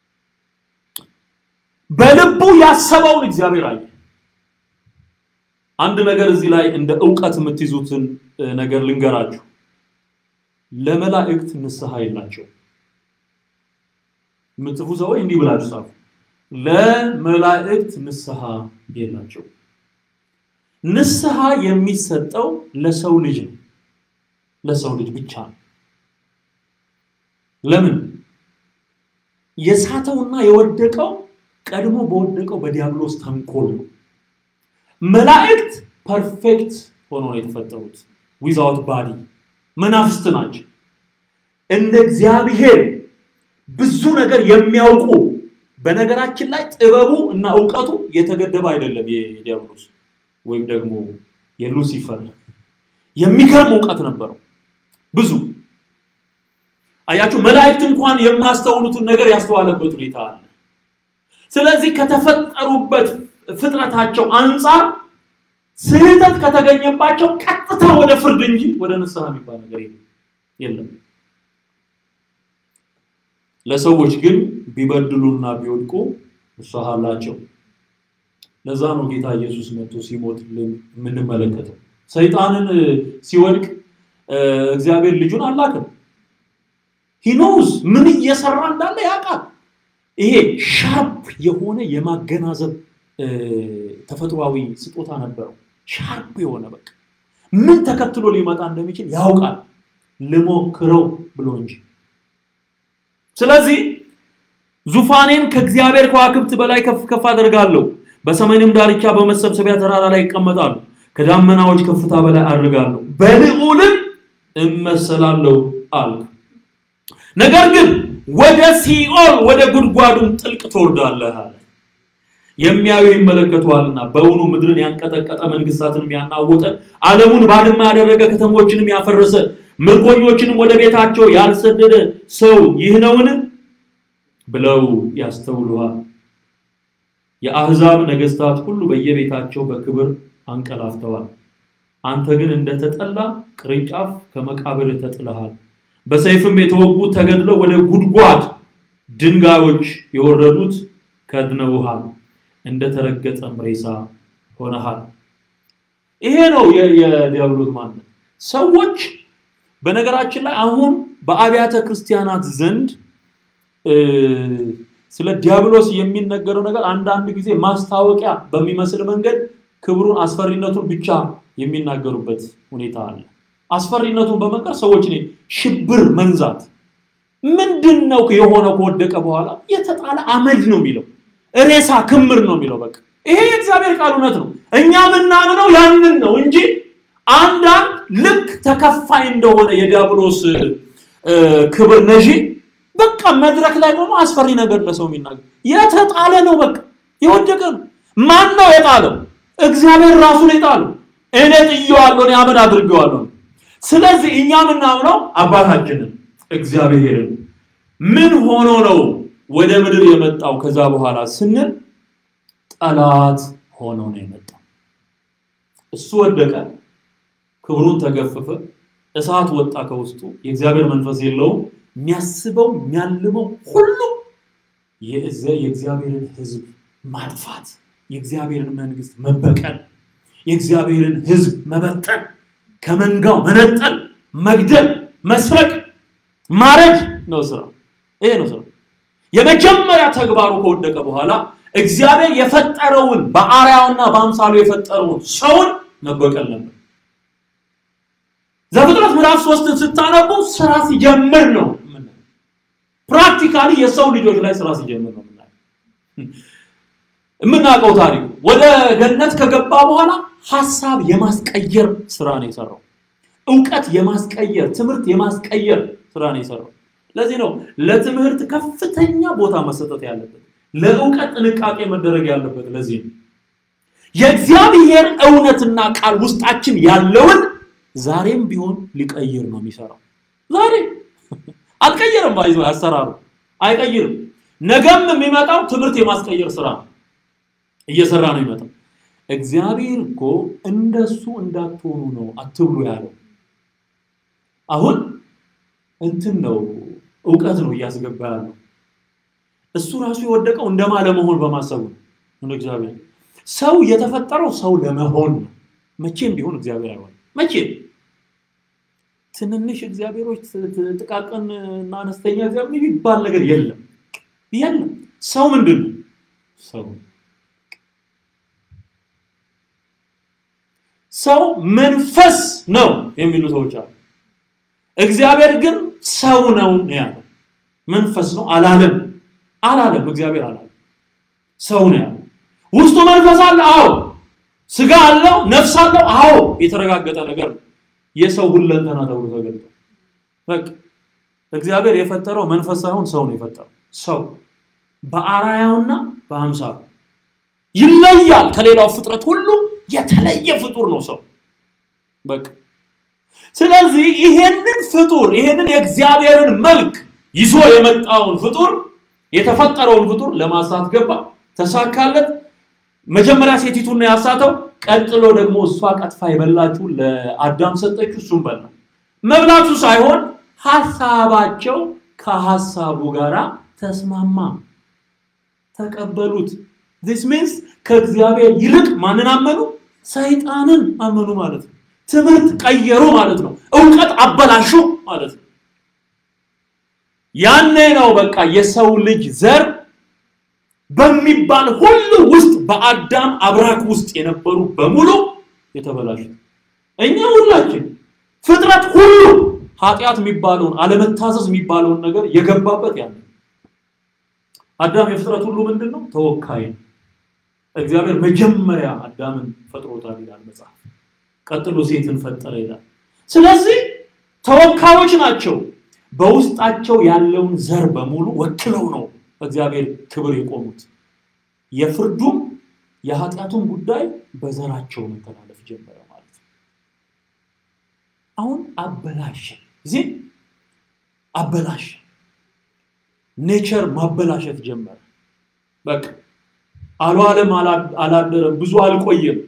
በልቡ ያሰበውን እግዚአብሔር አየ። አንድ ነገር እዚህ ላይ እንደ እውቀት የምትይዙትን ነገር ልንገራችሁ። ለመላእክት ንስሐ የላቸው። የምትጽፉ ሰዎች እንዲህ ብላችሁ ጻፉ። ለመላእክት ንስሐ የላቸው። ንስሐ የሚሰጠው ለሰው ልጅ ነው። ለሰው ልጅ ብቻ ነው። ለምን? የሳተውና የወደቀው ቀድሞ በወደቀው በዲያብሎስ ተንኮል ነው። መላእክት ፐርፌክት ሆኖ ነው የተፈጠሩት። ዊዛውት ባዲ መናፍስት ናቸው። እንደ እግዚአብሔር ብዙ ነገር የሚያውቁ በነገራችን ላይ ጥበቡ እና እውቀቱ የተገደበ አይደለም። የዲያብሎስ ወይም ደግሞ የሉሲፈር የሚገርም እውቀት ነበረው ብዙ። አያችሁ፣ መላእክት እንኳን የማስተውሉትን ነገር ያስተዋለበት ሁኔታ አለ። ስለዚህ ከተፈጠሩበት ፍጥረታቸው አንጻር ስህተት ከተገኘባቸው ቀጥታ ወደ ፍርድ እንጂ ወደ ንስሐ የሚባል ነገር የለም። ለሰዎች ግን ቢበድሉና ቢወድቁ ንስሐ አላቸው። ለዛ ነው ጌታ ኢየሱስ መጥቶ ሲሞትልን የምንመለከተው። ሰይጣንን ሲወድቅ እግዚአብሔር ልጁን አላክም። ሂኖውስ ምን እየሰራ እንዳለ ያውቃል። ይሄ ሻርፕ የሆነ የማገናዘብ ተፈጥሯዊ ስጦታ ነበረው። ሻርፕ የሆነ በቃ ምን ተከትሎ ሊመጣ እንደሚችል ያውቃል። ልሞክረው ብሎ እንጂ። ስለዚህ ዙፋኔን ከእግዚአብሔር ከዋክብት በላይ ከፍ ከፍ አደርጋለሁ፣ በሰሜንም ዳርቻ በመሰብሰቢያ ተራራ ላይ ይቀመጣሉ፣ ከዳመናዎች ከፍታ በላይ አድርጋለሁ፣ በልዑልም እመሰላለሁ አልክ። ነገር ግን ወደ ሲኦል ወደ ጉድጓዱም ጥልቅ ትወርዳለህ አለ። የሚያዩ ይመለከተዋልና በውኑ ምድርን ያንቀጠቀጠ መንግስታትንም ያናወጠ ዓለሙን ባድማ ያደረገ ከተሞችንም ያፈረሰ ምርኮኞችንም ወደ ቤታቸው ያልሰደደ ሰው ይህ ነውን? ብለው ያስተውሉሃል። የአሕዛብ ነገስታት ሁሉ በየቤታቸው በክብር አንቀላፍተዋል። አንተ ግን እንደተጠላ ቅርንጫፍ ከመቃብር ተጥለሃል። በሰይፍም የተወጉት ተገድለው ወደ ጉድጓድ ድንጋዮች የወረዱት ከድነውሃል። እንደተረገጠም ሬሳ ሆነሃል። ይሄ ነው የዲያብሎስ ማንነት። ሰዎች በነገራችን ላይ አሁን በአብያተ ክርስቲያናት ዘንድ ስለ ዲያብሎስ የሚነገረው ነገር አንዳንድ ጊዜ ማስታወቂያ በሚመስል መንገድ ክብሩን፣ አስፈሪነቱን ብቻ የሚናገሩበት ሁኔታ አለ። አስፈሪነቱን በመንገር ሰዎች ሽብር መንዛት ምንድን ነው የሆነው? ከወደቀ በኋላ የተጣለ አመድ ነው የሚለው ሬሳ ክምር ነው የሚለው። በቃ ይሄ የእግዚአብሔር ቃል እውነት ነው። እኛ የምናምነው ያንን ነው እንጂ አንዳንድ ልክ ተከፋይ እንደሆነ የዲያብሎስ ክብር ነዢ በቃ መድረክ ላይ ቆሞ አስፈሪ ነገር ለሰው የሚናገር የተጣለ ነው። በቃ የወደቀ ነው። ማን ነው የጣለው? እግዚአብሔር ራሱ ነው የጣለው። እኔ ጥዬዋለሁ፣ እኔ አመድ አድርጌዋለሁ። ስለዚህ እኛ የምናምነው አባታችንን እግዚአብሔርን ምን ሆኖ ነው ወደ ምድር የመጣው ከዛ በኋላ ስንል ጠላት ሆኖ ነው የመጣው። እሱ ወደቀ፣ ክብሩን ተገፈፈ፣ እሳት ወጣ ከውስጡ። የእግዚአብሔር መንፈስ የለውም። የሚያስበው የሚያልመው ሁሉ የእግዚአብሔርን ሕዝብ ማጥፋት፣ የእግዚአብሔርን መንግስት መበቀል፣ የእግዚአብሔርን ሕዝብ መበተን፣ ከመንጋው መነጠል፣ መግደል፣ መስረቅ፣ ማረድ ነው ስራ። ይሄ ነው ስራ። የመጀመሪያ ተግባሩ ከወደቀ በኋላ እግዚአብሔር የፈጠረውን በአርአያውና በአምሳሉ የፈጠረውን ሰውን መበቀል ነበር። ዘፍጥረት ምዕራፍ ሶስትን ስታነቡ ስራ ሲጀምር ነው ፕራክቲካሊ የሰው ልጆች ላይ ስራ ሲጀምር ነው የምናውቀው ታሪኩ። ወደ ገነት ከገባ በኋላ ሀሳብ የማስቀየር ስራ ነው የሰራው። እውቀት የማስቀየር ትምህርት የማስቀየር ስራ ነው የሰራው። ለዚህ ነው ለትምህርት ከፍተኛ ቦታ መሰጠት ያለበት፣ ለእውቀት ጥንቃቄ መደረግ ያለበት። ለዚህ ነው የእግዚአብሔር እውነትና ቃል ውስጣችን ያለውን ዛሬም ቢሆን ሊቀይር ነው የሚሰራው። ዛሬ አልቀየርም፣ ባይዞ አሰራሩ አይቀይርም። ነገም የሚመጣው ትምህርት የማስቀየር ስራ ነው እየሰራ ነው የሚመጣው። እግዚአብሔር እኮ እንደሱ እንዳትሆኑ ነው አትብሉ ያለው። አሁን እንትን ነው እውቀት ነው እያስገባ ያለው። እሱ ራሱ የወደቀው እንደማ ለመሆን በማሰቡ ነው። እንደ እግዚአብሔር ሰው የተፈጠረው ሰው ለመሆን ነው። መቼም ቢሆን እግዚአብሔር አይሆንም። መቼም ትንንሽ እግዚአብሔሮች፣ ጥቃቅን እና አነስተኛ እግዚአብሔር የሚባል ነገር የለም የለም። ሰው ምንድን ነው? ሰው ሰው መንፈስ ነው የሚሉ ሰዎች አሉ። እግዚአብሔር ግን ሰው ነው ያለው። መንፈስ ነው አላለም አላለም። እግዚአብሔር አላለም። ሰው ነው ያለው። ውስጡ መንፈስ አለ። አዎ። ስጋ አለው፣ ነፍስ አለው። አዎ። የተረጋገጠ ነገር ነው። የሰው ሁለንተና ተብሎ ተገልጧል። በቃ እግዚአብሔር የፈጠረው መንፈስ ሳይሆን ሰው ነው የፈጠረው። ሰው በአርአያውና በአምሳሉ ይለያል። ከሌላው ፍጥረት ሁሉ የተለየ ፍጡር ነው ሰው በቃ ስለዚህ ይሄንን ፍጡር ይሄንን የእግዚአብሔርን መልክ ይዞ የመጣውን ፍጡር የተፈጠረውን ፍጡር ለማሳት ገባ፣ ተሳካለት። መጀመሪያ ሴቲቱን ያሳተው፣ ቀጥሎ ደግሞ እሷ ቀጥፋ የበላችሁ ለአዳም ሰጠችው፣ እሱም በላ። መብላቱ ሳይሆን ሀሳባቸው ከሀሳቡ ጋር ተስማማ፣ ተቀበሉት። ዚስ ሚንስ ከእግዚአብሔር ይልቅ ማንን አመኑ? ሰይጣንን አመኑ ማለት ነው። ትምህርት ቀየሩ ማለት ነው። እውቀት አበላሹ ማለት ነው። ያኔ ነው በቃ የሰው ልጅ ዘር በሚባል ሁሉ ውስጥ በአዳም አብራክ ውስጥ የነበሩ በሙሉ የተበላሹት እኛ ሁላችን ፍጥረት ሁሉ ኃጢአት የሚባለውን አለመታዘዝ የሚባለውን ነገር የገባበት ያለ አዳም የፍጥረት ሁሉ ምንድን ነው? ተወካይ ነው። እግዚአብሔር መጀመሪያ አዳምን ፈጥሮታል ይላል መጽሐፍ። ቀጥሎ ሴትን ፈጠረ ይላል። ስለዚህ ተወካዮች ናቸው። በውስጣቸው ያለውን ዘር በሙሉ ወክለው ነው በእግዚአብሔር ክብር የቆሙት። የፍርዱም የኃጢአቱም ጉዳይ በዘራቸው መተላለፍ ጀመረ ማለት ነው። አሁን አበላሸ እዚህ አበላሸ። ኔቸር ማበላሸት ጀመረ። በቃ አልዋለም፣ አላደረም፣ ብዙ አልቆየም።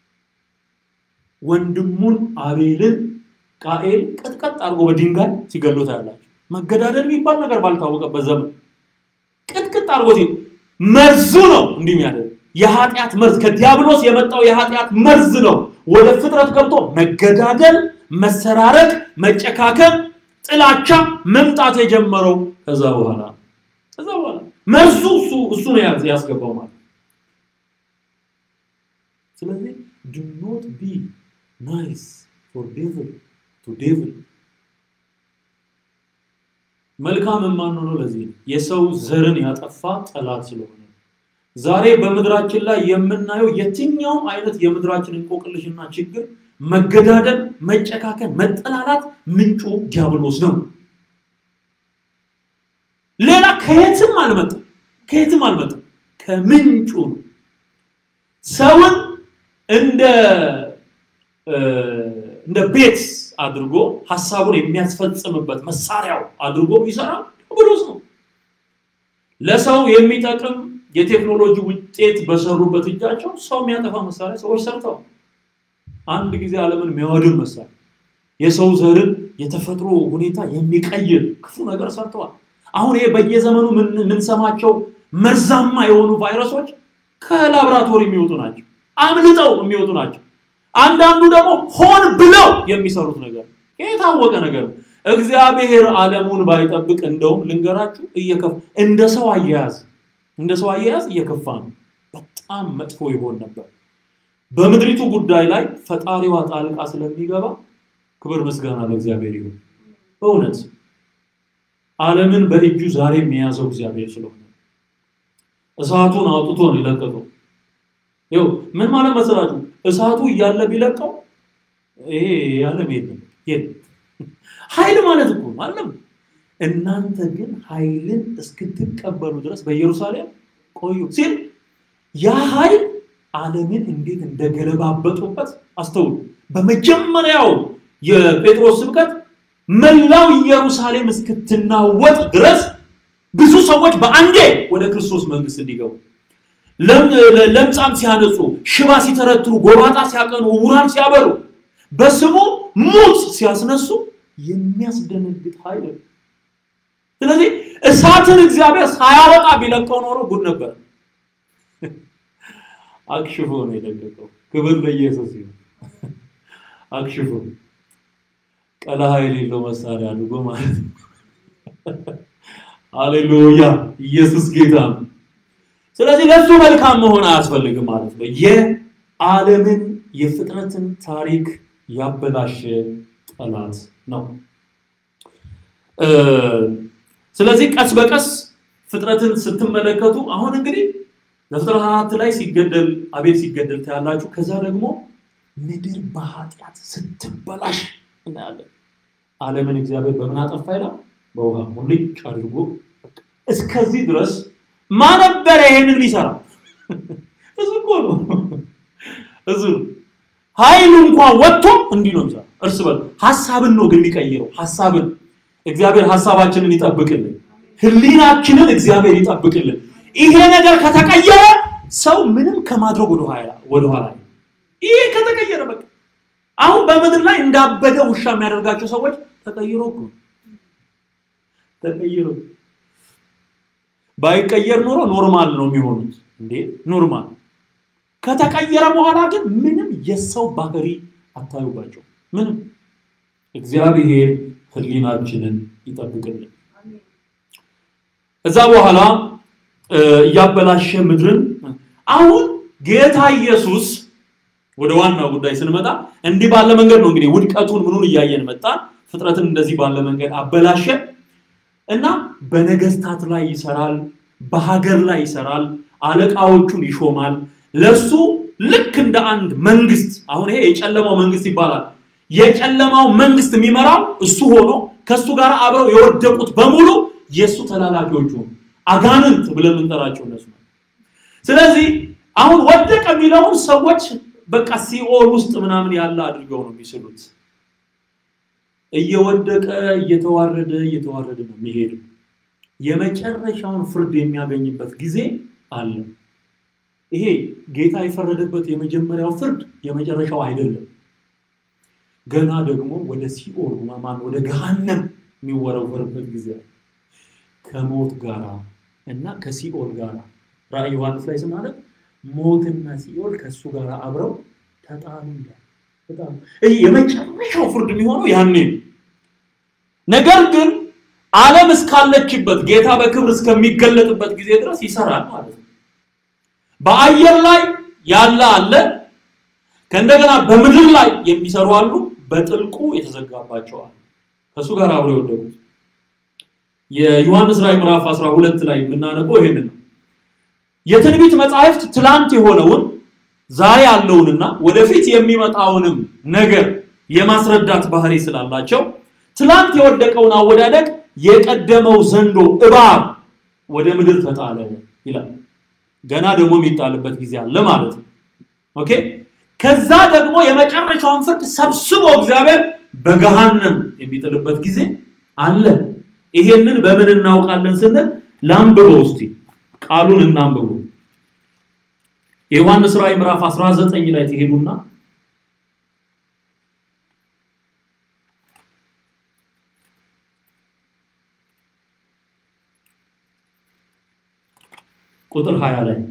ወንድሙን አቤልን ቃኤል ቀጥቀጥ አድርጎ በድንጋይ ሲገሉት ያላቸው መገዳደል የሚባል ነገር ባልታወቀበት ዘመን ቅጥቅጥ አድርጎ መርዙ ነው እንዲህ የሚያደርግ የኃጢአት መርዝ ከዲያብሎስ የመጣው የኃጢአት መርዝ ነው ወደ ፍጥረት ገብቶ መገዳደል፣ መሰራረቅ፣ መጨካከም፣ ጥላቻ መምጣት የጀመረው ከዛ በኋላ ከዛ በኋላ መርዙ እሱ እሱ ነው ያስገባው ማለት ስለዚህ ዱ ኖት ቢ ናይስ ፎር ዴቭል ቱ ዴቭል መልካም የማንሆነው ለዚህ ነው። የሰው ዘርን ያጠፋ ጠላት ስለሆነ ዛሬ በምድራችን ላይ የምናየው የትኛውም አይነት የምድራችን እንቆቅልሽና ችግር፣ መገዳደል፣ መጨካከን፣ መጠላላት ምንጩ ዲያብሎስ ነው። ሌላ ከየትም አልመጣም፣ ከየትም አልመጣም፣ ከምንጩ ነው። ሰውን እንደ እንደ ቤት አድርጎ ሀሳቡን የሚያስፈጽምበት መሳሪያው አድርጎ የሚሰራ ዲያብሎስ ነው። ለሰው የሚጠቅም የቴክኖሎጂ ውጤት በሰሩበት እጃቸው ሰው የሚያጠፋ መሳሪያ ሰዎች ሰርተዋል። አንድ ጊዜ ዓለምን የሚያወድም መሳሪያ የሰው ዘርን የተፈጥሮ ሁኔታ የሚቀይር ክፉ ነገር ሰርተዋል። አሁን ይሄ በየዘመኑ የምንሰማቸው መርዛማ የሆኑ ቫይረሶች ከላብራቶሪ የሚወጡ ናቸው፣ አምልጠው የሚወጡ ናቸው። አንዳንዱ ደግሞ ሆን ብለው የሚሰሩት ነገር የታወቀ ነገር ነው። እግዚአብሔር ዓለሙን ባይጠብቅ እንደውም ልንገራችሁ እየከፋ እንደ ሰው አያያዝ እንደ ሰው አያያዝ እየከፋ ነው። በጣም መጥፎ ይሆን ነበር። በምድሪቱ ጉዳይ ላይ ፈጣሪዋ ጣልቃ ስለሚገባ ክብር ምስጋና ለእግዚአብሔር ይሁን። በእውነት ዓለምን በእጁ ዛሬም የያዘው እግዚአብሔር ስለሆነ እሳቱን አውጥቶ ነው የለቀቀው። ይኸው ምን ማለት መሰላችሁ? እሳቱ እያለ ቢለቀው ይሄ የዓለም የለም የለም። ኃይል ማለት እኮ ማለም እናንተ ግን ኃይልን እስክትቀበሉ ድረስ በኢየሩሳሌም ቆዩ ሲል ያ ኃይል ዓለምን እንዴት እንደገለባበጡበት አስተውሉ። በመጀመሪያው የጴጥሮስ ስብከት መላው ኢየሩሳሌም እስክትናወጥ ድረስ ብዙ ሰዎች በአንዴ ወደ ክርስቶስ መንግስት እንዲገቡ ለምጻም ሲያነጹ፣ ሽባ ሲተረትሩ፣ ጎባጣ ሲያቀኑ፣ ዕውራን ሲያበሩ፣ በስሙ ሙት ሲያስነሱ የሚያስደነግጥ ኃይል ነው። ስለዚህ እሳትን እግዚአብሔር ሳያወጣ ቢለቀው ኖሮ ጉድ ነበር። አክሽፎ ነው የለቀቀው። ክብር ለኢየሱስ ይሁን። አክሽፎ ቀለሃ የሌለው መሳሪያ አድርጎ ማለት ነው። አሌሉያ! ኢየሱስ ጌታ ነው። ስለዚህ ለሱ መልካም መሆን አያስፈልግም ማለት ነው። የዓለምን የፍጥረትን ታሪክ ያበላሸ ጠላት ነው። ስለዚህ ቀስ በቀስ ፍጥረትን ስትመለከቱ አሁን እንግዲህ ዘፍጥረት አራት ላይ ሲገደል አቤል ሲገደል ታያላችሁ። ከዛ ደግሞ ምድር በኃጢአት ስትበላሽ እናያለን። ዓለምን እግዚአብሔር በምን አጠፋ ይላል? በውሃ ሙልጭ አድርጎ እስከዚህ ድረስ ማነበረ ይሄንን ሊሰራ እሱ እኮ ነው እሱ ኃይሉ እንኳን ወጥቶ እንዲህ ነው የሚሰራ። እርስ በርስ ሀሳብን ነው ግን የሚቀይረው ሀሳብን እግዚአብሔር ሀሳባችንን ይጠብቅልን፣ ህሊናችንን እግዚአብሔር ይጠብቅልን። ይሄ ነገር ከተቀየረ ሰው ምንም ከማድረግ ወደኋላ ወደኋላ ይሄ ከተቀየረ በቃ አሁን በምድር ላይ እንዳበደ ውሻ የሚያደርጋቸው ሰዎች ተቀይሮ እኮ ተቀይሮ ባይቀየር ኖሮ ኖርማል ነው የሚሆኑት። እንዴ ኖርማል ከተቀየረ በኋላ ግን ምንም የሰው ባህሪ አታዩባቸው። ምንም እግዚአብሔር ህሊናችንን ይጠብቅልን። እዛ በኋላ እያበላሸ ምድርን አሁን ጌታ ኢየሱስ ወደ ዋናው ጉዳይ ስንመጣ እንዲህ ባለ መንገድ ነው እንግዲህ ውድቀቱን ምኑን እያየን መጣን። ፍጥረትን እንደዚህ ባለ መንገድ አበላሸ እና በነገስታት ላይ ይሰራል፣ በሀገር ላይ ይሰራል፣ አለቃዎቹን ይሾማል። ለሱ ልክ እንደ አንድ መንግስት አሁን ይሄ የጨለማው መንግስት ይባላል። የጨለማው መንግስት የሚመራው እሱ ሆኖ ከሱ ጋር አብረው የወደቁት በሙሉ የእሱ ተላላኪዎቹ አጋንንት ብለን የምንጠራቸው እነሱ ነው። ስለዚህ አሁን ወደቀ የሚለውን ሰዎች በቃ ሲኦል ውስጥ ምናምን ያለ አድርገው ነው የሚስሉት። እየወደቀ እየተዋረደ እየተዋረደ ነው የሚሄድ። የመጨረሻውን ፍርድ የሚያገኝበት ጊዜ አለ። ይሄ ጌታ የፈረደበት የመጀመሪያው ፍርድ የመጨረሻው አይደለም። ገና ደግሞ ወደ ሲኦል ማን ወደ ገሃነም የሚወረወርበት ጊዜ አለ። ከሞት ጋራ እና ከሲኦል ጋራ ራእይ ዮሐንስ ላይ ስናነብ ሞትና ሲኦል ከእሱ ጋር አብረው ተጣሉ ይላል። በጣም ይህ የመጨረሻው ፍርድ የሚሆነው ያኔ ነው። ነገር ግን ዓለም እስካለችበት ጌታ በክብር እስከሚገለጥበት ጊዜ ድረስ ይሰራል ማለት ነው። በአየር ላይ ያለ አለ፣ ከእንደገና በምድር ላይ የሚሰሩ አሉ፣ በጥልቁ የተዘጋባቸው አሉ። ከእሱ ጋር አብረው የወደቁት የዮሐንስ ራዕይ ምዕራፍ 12 ላይ የምናነበው ይሄንን ነው። የትንቢት መጻሕፍት ትላንት የሆነውን ዛሬ ያለውንና ወደፊት የሚመጣውንም ነገር የማስረዳት ባህሪ ስላላቸው ትላንት የወደቀውን አወዳደቅ የቀደመው ዘንዶ እባብ ወደ ምድር ተጣለ ይላል። ገና ደግሞ የሚጣልበት ጊዜ አለ ማለት ነው። ኦኬ። ከዛ ደግሞ የመጨረሻውን ፍርድ ሰብስቦ እግዚአብሔር በገሃነም የሚጥልበት ጊዜ አለ። ይሄንን በምን እናውቃለን ስንል ላንብበው እስቲ ቃሉን እናንብቡ። የዮሐንስ ራዕይ ምዕራፍ 19 ላይ ትሄዱና ቁጥር 20 ላይ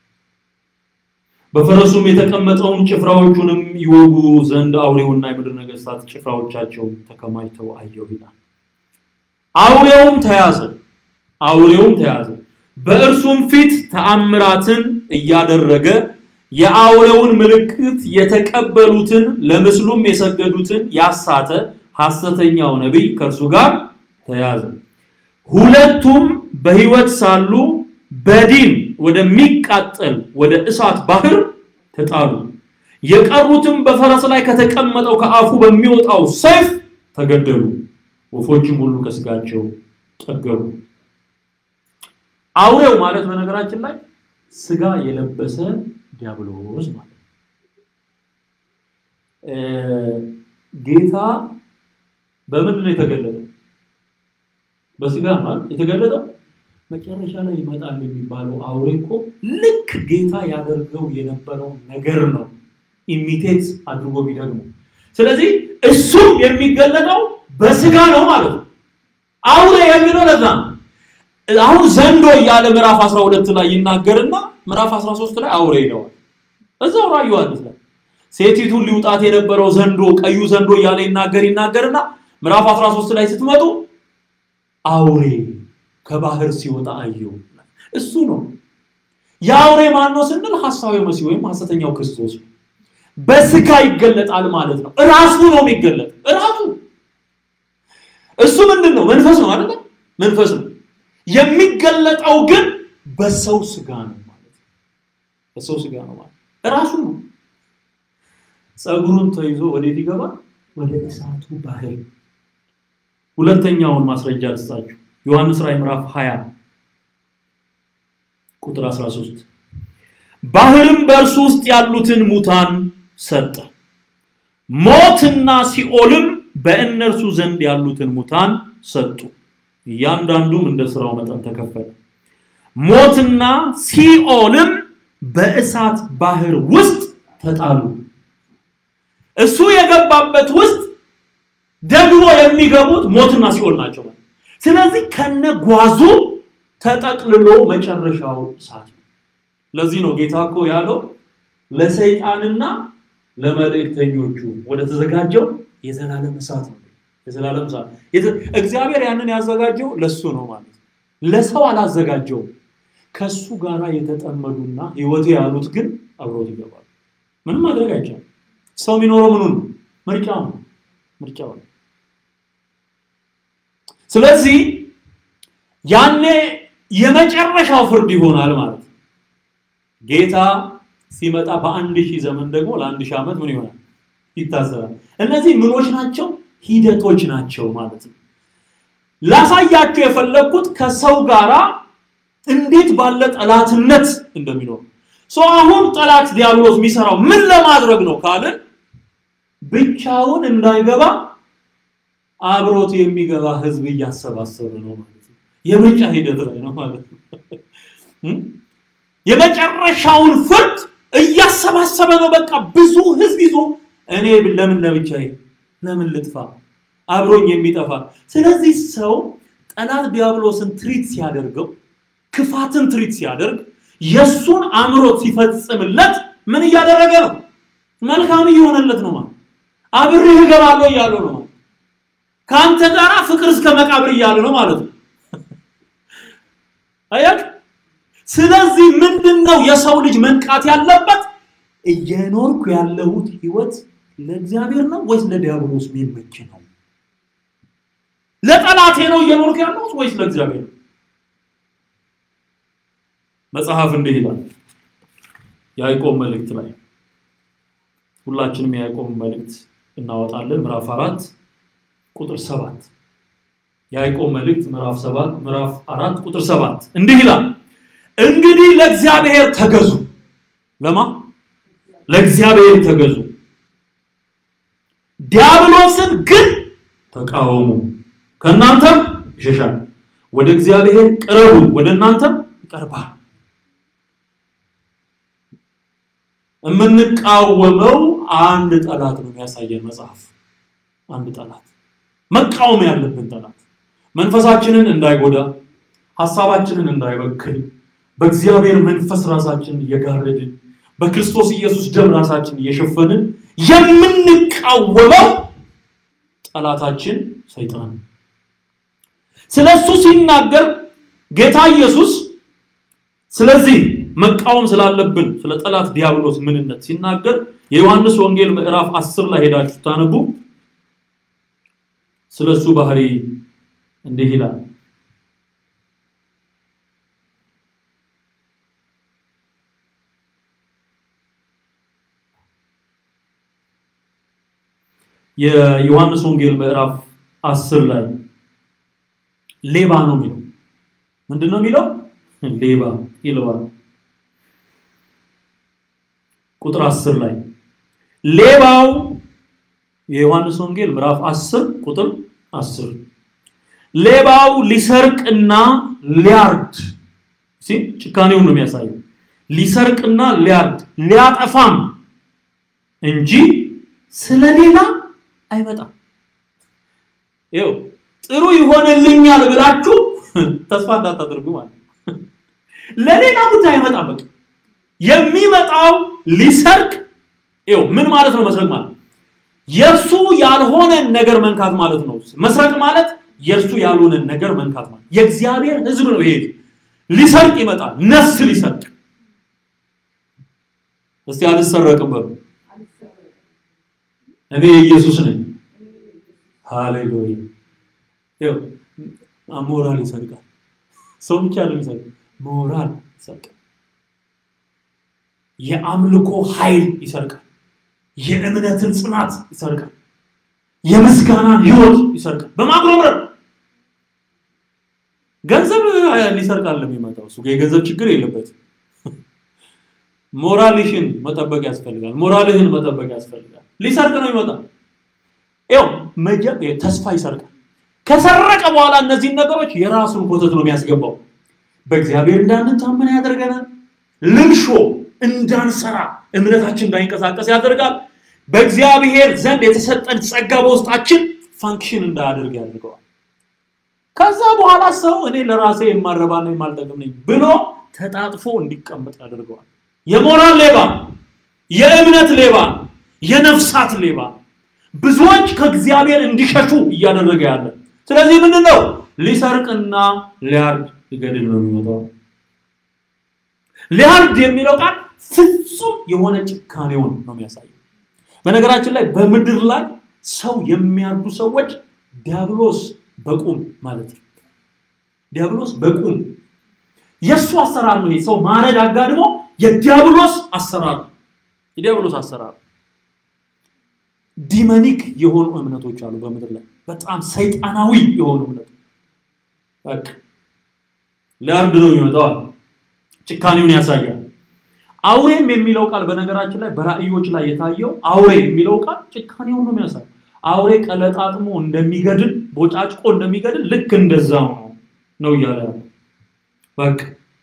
በፈረሱም የተቀመጠውን ጭፍራዎቹንም ይወጉ ዘንድ አውሬውና የምድር ነገስታት ጭፍራዎቻቸው ተከማችተው አየሁ ይላል። አውሬውም ተያዘ፣ አውሬውም ተያዘ፣ በእርሱም ፊት ተአምራትን እያደረገ የአውሬውን ምልክት የተቀበሉትን ለምስሉም የሰገዱትን ያሳተ ሐሰተኛው ነቢይ ከእርሱ ጋር ተያዘ። ሁለቱም በሕይወት ሳሉ በዲን ወደሚቃጠል ወደ እሳት ባህር ተጣሉ። የቀሩትም በፈረስ ላይ ከተቀመጠው ከአፉ በሚወጣው ሰይፍ ተገደሉ። ወፎችም ሁሉ ከስጋቸው ጠገቡ። አውሬው ማለት በነገራችን ላይ ስጋ የለበሰ ዲያብሎስ ማለት ነው። ጌታ በምንድን ነው የተገለጠው? በስጋ ማለት የተገለጠው መጨረሻ ላይ ይመጣል የሚባለው አውሬ እኮ ልክ ጌታ ያደርገው የነበረው ነገር ነው ኢሚቴት አድርጎ ቢደግሞ። ስለዚህ እሱም የሚገለጠው በስጋ ነው ማለት ነው። አውሬ የሚለው ለዛ ነው። አሁን ዘንዶ እያለ ምዕራፍ 12 ላይ ይናገርና ምዕራፍ 13 ላይ አውሬ ይለዋል። እዛው ራዕይ ዮሐንስ ላይ ሴቲቱን ሊውጣት የነበረው ዘንዶ ቀዩ ዘንዶ እያለ ይናገር ይናገርና ምዕራፍ 13 ላይ ስትመጡ አውሬ ከባህር ሲወጣ አየው። እሱ ነው የአውሬ ማን ነው ስንል ሐሳዊ መሲህ ወይም ሐሰተኛው ክርስቶስ ነው። በስጋ ይገለጣል ማለት ነው። እራሱ ነው የሚገለጥ እራሱ እሱ ምንድን ነው? መንፈስ ነው አይደል? መንፈስ ነው። የሚገለጠው ግን በሰው ስጋ ነው ማለት ነው። በሰው ስጋ ነው ማለት እራሱ ነው። ጸጉሩን ተይዞ ወዴት ይገባል? ወደ እሳቱ ባህር። ሁለተኛውን ማስረጃ ልስጣችሁ። ዮሐንስ ራዕይ ምዕራፍ 20 ቁጥር 13 ባህርም በእርሱ ውስጥ ያሉትን ሙታን ሰጠ፣ ሞትና ሲኦልም በእነርሱ ዘንድ ያሉትን ሙታን ሰጡ፣ እያንዳንዱም እንደ ስራው መጠን ተከፈለ። ሞትና ሲኦልም በእሳት ባህር ውስጥ ተጣሉ። እሱ የገባበት ውስጥ ደግሞ የሚገቡት ሞትና ሲኦል ናቸው። ስለዚህ ከነጓዙ ተጠቅልሎ መጨረሻው እሳት ነው። ለዚህ ነው ጌታ እኮ ያለው ለሰይጣንና ለመልእክተኞቹ ወደ ተዘጋጀው የዘላለም እሳት ነው። የዘላለም እሳት እግዚአብሔር ያንን ያዘጋጀው ለሱ ነው ማለት ነው። ለሰው አላዘጋጀውም። ከሱ ጋራ የተጠመዱና ህይወት ያሉት ግን አብሮት ይገባሉ። ምንም ማድረግ አይቻልም። ሰው የሚኖረው ምኑ ነው? ምርጫው ነው። ምርጫው ነው። ስለዚህ ያኔ የመጨረሻው ፍርድ ይሆናል ማለት ነው። ጌታ ሲመጣ በአንድ ሺህ ዘመን ደግሞ ለአንድ ሺህ ዓመት ምን ይሆናል? ይታሰራል። እነዚህ ምኖች ናቸው? ሂደቶች ናቸው ማለት ነው። ላሳያችሁ የፈለግኩት ከሰው ጋራ እንዴት ባለ ጠላትነት እንደሚኖር ሰው አሁን ጠላት ዲያብሎስ የሚሰራው ምን ለማድረግ ነው ካልን ብቻውን እንዳይገባ አብሮት የሚገባ ህዝብ እያሰባሰበ ነው ማለት ነው። የምርጫ ሂደት ላይ ነው ማለት ነው። የመጨረሻውን ፍርድ እያሰባሰበ ነው። በቃ ብዙ ህዝብ ይዞ እኔ ለምን ለብቻዬ ለምን ልጥፋ አብሮኝ የሚጠፋ ስለዚህ ሰው ጠላት ዲያብሎስን ትሪት ሲያደርገው ክፋትን ትሪት ሲያደርግ የእሱን አምሮት ሲፈጽምለት ምን እያደረገ ነው? መልካም እየሆነለት ነው ማለት አብሬህ እገባለሁ እያለው ነው ማለት ከአንተ ጋራ ፍቅር እስከ መቃብር እያለ ነው ማለት ነው። አያክ ስለዚህ ምንድነው የሰው ልጅ መንቃት ያለበት? እየኖርኩ ያለሁት ህይወት ለእግዚአብሔር ነው ወይስ ለዲያብሎስ የሚመች ነው? ለጠላቴ ነው እየኖርኩ ያለሁት ወይስ ለእግዚአብሔር ነው? መጽሐፍ እንዲህ ይላል ያዕቆብ መልእክት ላይ ሁላችንም የያዕቆብ መልእክት እናወጣለን ምዕራፍ አራት ቁጥር ሰባት የያዕቆብ መልእክት ምዕራፍ ሰባት ምዕራፍ አራት ቁጥር ሰባት እንዲህ ይላል እንግዲህ ለእግዚአብሔር ተገዙ ለማ ለእግዚአብሔር ተገዙ ዲያብሎስን ግን ተቃወሙ ከእናንተም ይሸሻል ወደ እግዚአብሔር ቅረቡ ወደ እናንተም ይቀርባል የምንቃወመው አንድ ጠላት ነው የሚያሳየን መጽሐፍ አንድ ጠላት መቃወም ያለብን ጠላት መንፈሳችንን እንዳይጎዳ ሐሳባችንን እንዳይበክል በእግዚአብሔር መንፈስ ራሳችን እየጋረድን በክርስቶስ ኢየሱስ ደም ራሳችን እየሸፈንን የምንቃወመው ጠላታችን ሰይጣን ነው። ስለ እሱ ሲናገር ጌታ ኢየሱስ ስለዚህ መቃወም ስላለብን ስለ ጠላት ዲያብሎስ ምንነት ሲናገር የዮሐንስ ወንጌል ምዕራፍ 10 ላይ ሄዳችሁ ታነቡ ስለ እሱ ባህሪ እንዲህ ይላል። የዮሐንስ ወንጌል ምዕራፍ 10 ላይ ሌባ ነው የሚለው። ምንድን ነው የሚለው? ሌባ ይለዋል። ቁጥር 10 ላይ ሌባው የዮሐንስ ወንጌል ምዕራፍ 10 ቁጥር 10 ሌባው ሊሰርቅና ሊያርድ ሲ ጭካኔውን ነው የሚያሳየው። ሊሰርቅና ሊያርድ ሊያጠፋም እንጂ ስለሌላ አይመጣም። ይኸው ጥሩ ይሆንልኛል ብላችሁ ተስፋ እንዳታደርጉ ማለት ነው። ለሌላ ጉዳይ አይመጣም። በቃ የሚመጣው ሊሰርቅ ይኸው ምን ማለት ነው? መስረቅ ማለት የእርሱ ያልሆነን ነገር መንካት ማለት ነው። መስረቅ ማለት የእርሱ ያልሆነን ነገር መንካት ማለት የእግዚአብሔር ሕዝብ ነው። ይሄ ሊሰርቅ ይመጣል። ነፍስ ሊሰርቅ እስቲ አልሰረቅም በሉ። እኔ ኢየሱስ ነኝ። ሃሌሉያ። ይኸው ሞራል ይሰርቃል። ሰው ብቻ ነው ይሰርቃል። ሞራል ይሰርቃል። የአምልኮ ኃይል ይሰርቃል። የእምነትን ጽናት ይሰርቃል። የምስጋናን ህይወት ይሰርቃል። በማጉረምረም ገንዘብ ሊሰርቃል የሚመጣው እሱ የገንዘብ ችግር የለበትም። ሞራልሽን መጠበቅ ያስፈልጋል። ሞራልህን መጠበቅ ያስፈልጋል። ሊሰርቅ ነው ይመጣል። ይኸው መጀ- ተስፋ ይሰርቃል። ከሰረቀ በኋላ እነዚህን ነገሮች የራሱን ኮተት ነው የሚያስገባው። በእግዚአብሔር እንዳንታመን ያደርገናል። ልምሾ እንዳንሰራ እምነታችን እንዳይንቀሳቀስ ያደርጋል። በእግዚአብሔር ዘንድ የተሰጠን ጸጋ በውስጣችን ፋንክሽን እንዳያደርግ ያደርገዋል። ከዛ በኋላ ሰው እኔ ለራሴ የማረባ ነው የማልጠቅም ነኝ ብሎ ተጣጥፎ እንዲቀመጥ ያደርገዋል። የሞራል ሌባ፣ የእምነት ሌባ፣ የነፍሳት ሌባ ብዙዎች ከእግዚአብሔር እንዲሸሹ እያደረገ ያለ። ስለዚህ ምንድን ነው ሊሰርቅና ሊያርድ ሊገድል ነው የሚመጣው። ሊያርድ የሚለው ቃል ፍጹም የሆነ ጭካኔውን ነው የሚያሳየው። በነገራችን ላይ በምድር ላይ ሰው የሚያርዱ ሰዎች ዲያብሎስ በቁም ማለት ነው። ዲያብሎስ በቁም የእሱ አሰራር ነው። ይሄ ሰው ማረድ አጋድሞ የዲያብሎስ አሰራር ነው። የዲያብሎስ አሰራር ዲመኒክ የሆኑ እምነቶች አሉ በምድር ላይ በጣም ሰይጣናዊ የሆኑ እምነቶች በቃ ሊያርድ ነው ይመጣዋል። ጭካኔውን ያሳያል። አውሬም የሚለው ቃል በነገራችን ላይ በራእዮች ላይ የታየው አውሬ የሚለው ቃል ጭካኔውን ነው የሚያሳየው። አውሬ ቀለጣጥሞ እንደሚገድል ቦጫጭቆ እንደሚገድል ልክ እንደዛው ነው ነው እያለ ያለው በቃ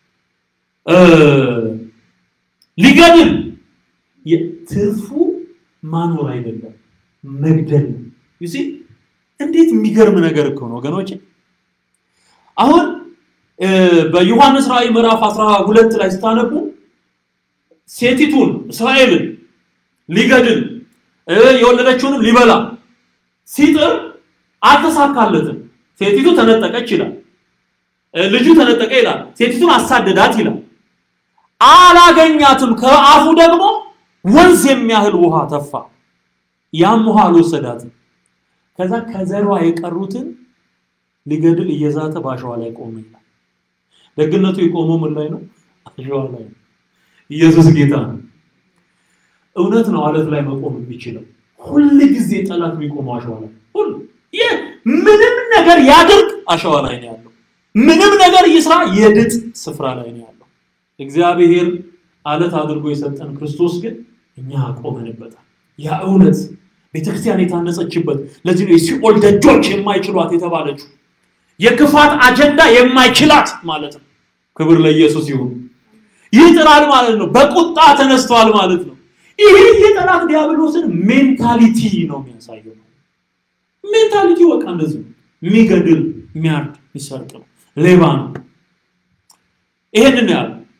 ሊገድል ትርፉ ማኖር አይደለም መግደል ነው። ዩሲ እንዴት የሚገርም ነገር እኮ ነው ወገኖች። አሁን በዮሐንስ ራእይ ምዕራፍ 12 ላይ ስታነቡ ሴቲቱን እስራኤልን ሊገድል የወለደችውንም ሊበላ ሲጥር አልተሳካለትም። ሴቲቱ ተነጠቀች ይላል። ልጁ ተነጠቀ ይላል። ሴቲቱን አሳደዳት ይላል። አላገኛትም። ከአፉ ደግሞ ወንዝ የሚያህል ውሃ ተፋ። ያም ውሃ አልወሰዳትም። ከዛ ከዘሯ የቀሩትን ሊገድል እየዛተ በአሸዋ ላይ ቆመ ይላል። ደግነቱ የቆመው ምን ላይ ነው? አሸዋ ላይ ነው። ኢየሱስ ጌታ ነው። እውነት ነው። አለት ላይ መቆም የሚችለው ሁል ጊዜ ጠላት የሚቆመው አሸዋ ላይ ሁሉ ይህ ምንም ነገር ያድርግ አሸዋ ላይ ነው ያለው። ምንም ነገር ይስራ የድጥ ስፍራ ላይ ነው ያለው። እግዚአብሔር አለት አድርጎ የሰጠን ክርስቶስ ግን እኛ ቆመንበታል። ያ እውነት ቤተክርስቲያን የታነጸችበት ለዚህ ነው የሲኦል ደጆች የማይችሏት የተባለችው የክፋት አጀንዳ የማይችላት ማለት ነው። ክብር ለኢየሱስ ይሁን። ይጥላል ማለት ነው። በቁጣ ተነስተዋል ማለት ነው። ይሄ የጠላት ዲያብሎስን ሜንታሊቲ ነው የሚያሳየው። ሜንታሊቲ በቃ እንደዚህ ነው። የሚገድል የሚያርድ የሚሰርቅ ነው። ሌባ ነው። ይሄንን ያለ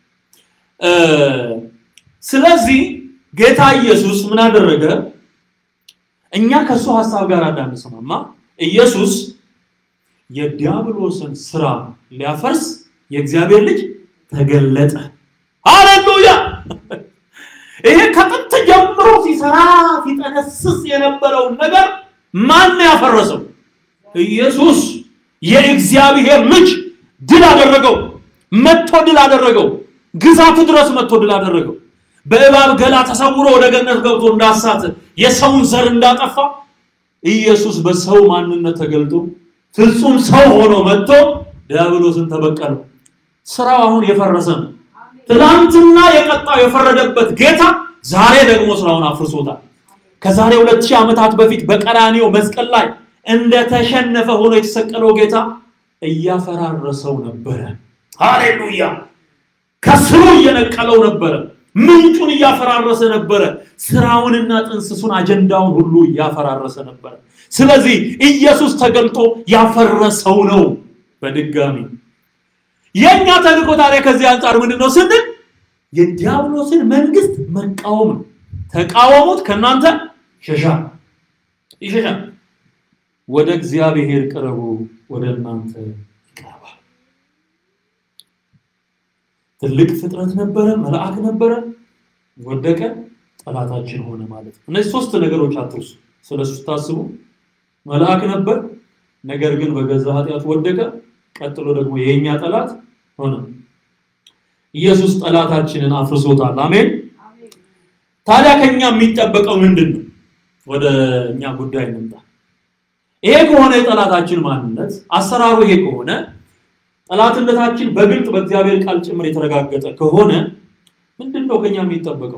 ስለዚህ ጌታ ኢየሱስ ምን አደረገ? እኛ ከእሱ ሀሳብ ጋር እንዳንስማማ ኢየሱስ የዲያብሎስን ስራ ሊያፈርስ የእግዚአብሔር ልጅ ተገለጠ። ሃሌሉያ! ይሄ ከጥንት ጀምሮ ሲሰራ ሲጠነስስ የነበረውን ነገር ማን ያፈረሰው? ኢየሱስ የእግዚአብሔር ልጅ ድል አደረገው። መጥቶ ድል አደረገው። ግዛቱ ድረስ መጥቶ ድል አደረገው። በእባብ ገላ ተሰውሮ ወደ ገነት ገብቶ እንዳሳተ የሰውን ዘር እንዳጠፋ ኢየሱስ በሰው ማንነት ተገልጦ ፍጹም ሰው ሆኖ መጥቶ ዲያብሎስን ተበቀለው። ስራው አሁን የፈረሰ ነው። ትናንትና የቀጣው የፈረደበት ጌታ ዛሬ ደግሞ ስራውን አፍርሶታል። ከዛሬ ሁለት ሺህ ዓመታት በፊት በቀራኒዮ መስቀል ላይ እንደተሸነፈ ሆኖ የተሰቀለው ጌታ እያፈራረሰው ነበረ። ሃሌሉያ! ከስሩ እየነቀለው ነበረ። ምንጩን እያፈራረሰ ነበረ። ስራውንና ጥንስሱን አጀንዳውን ሁሉ እያፈራረሰ ነበረ። ስለዚህ ኢየሱስ ተገልጦ ያፈረሰው ነው። በድጋሚ የእኛ ተልእኮ ታዲያ ከዚህ አንጻር ምንድን ነው ስንል የዲያብሎስን መንግስት መቃወም ነው። ተቃወሙት፣ ከእናንተ ይሸሻል ይሸሻል። ወደ እግዚአብሔር ቅረቡ፣ ወደ እናንተ ይቀርባል። ትልቅ ፍጥረት ነበረ፣ መልአክ ነበረ፣ ወደቀ፣ ጠላታችን ሆነ ማለት ነው። እነዚህ ሶስት ነገሮች አትርሱ። ስለሱ ስታስቡ መልአክ ነበር፣ ነገር ግን በገዛ ኃጢአት ወደቀ። ቀጥሎ ደግሞ የኛ ጠላት ሆነ። ኢየሱስ ጠላታችንን አፍርሶታል። አሜን። ታዲያ ከኛ የሚጠበቀው ምንድን ነው? ወደ እኛ ጉዳይ እንምጣ። ይሄ ከሆነ የጠላታችን ማንነት አሰራሩ ይሄ ከሆነ ጠላትነታችን በግልጥ በእግዚአብሔር ቃል ጭምር የተረጋገጠ ከሆነ ምንድን ነው ከኛ የሚጠበቀው?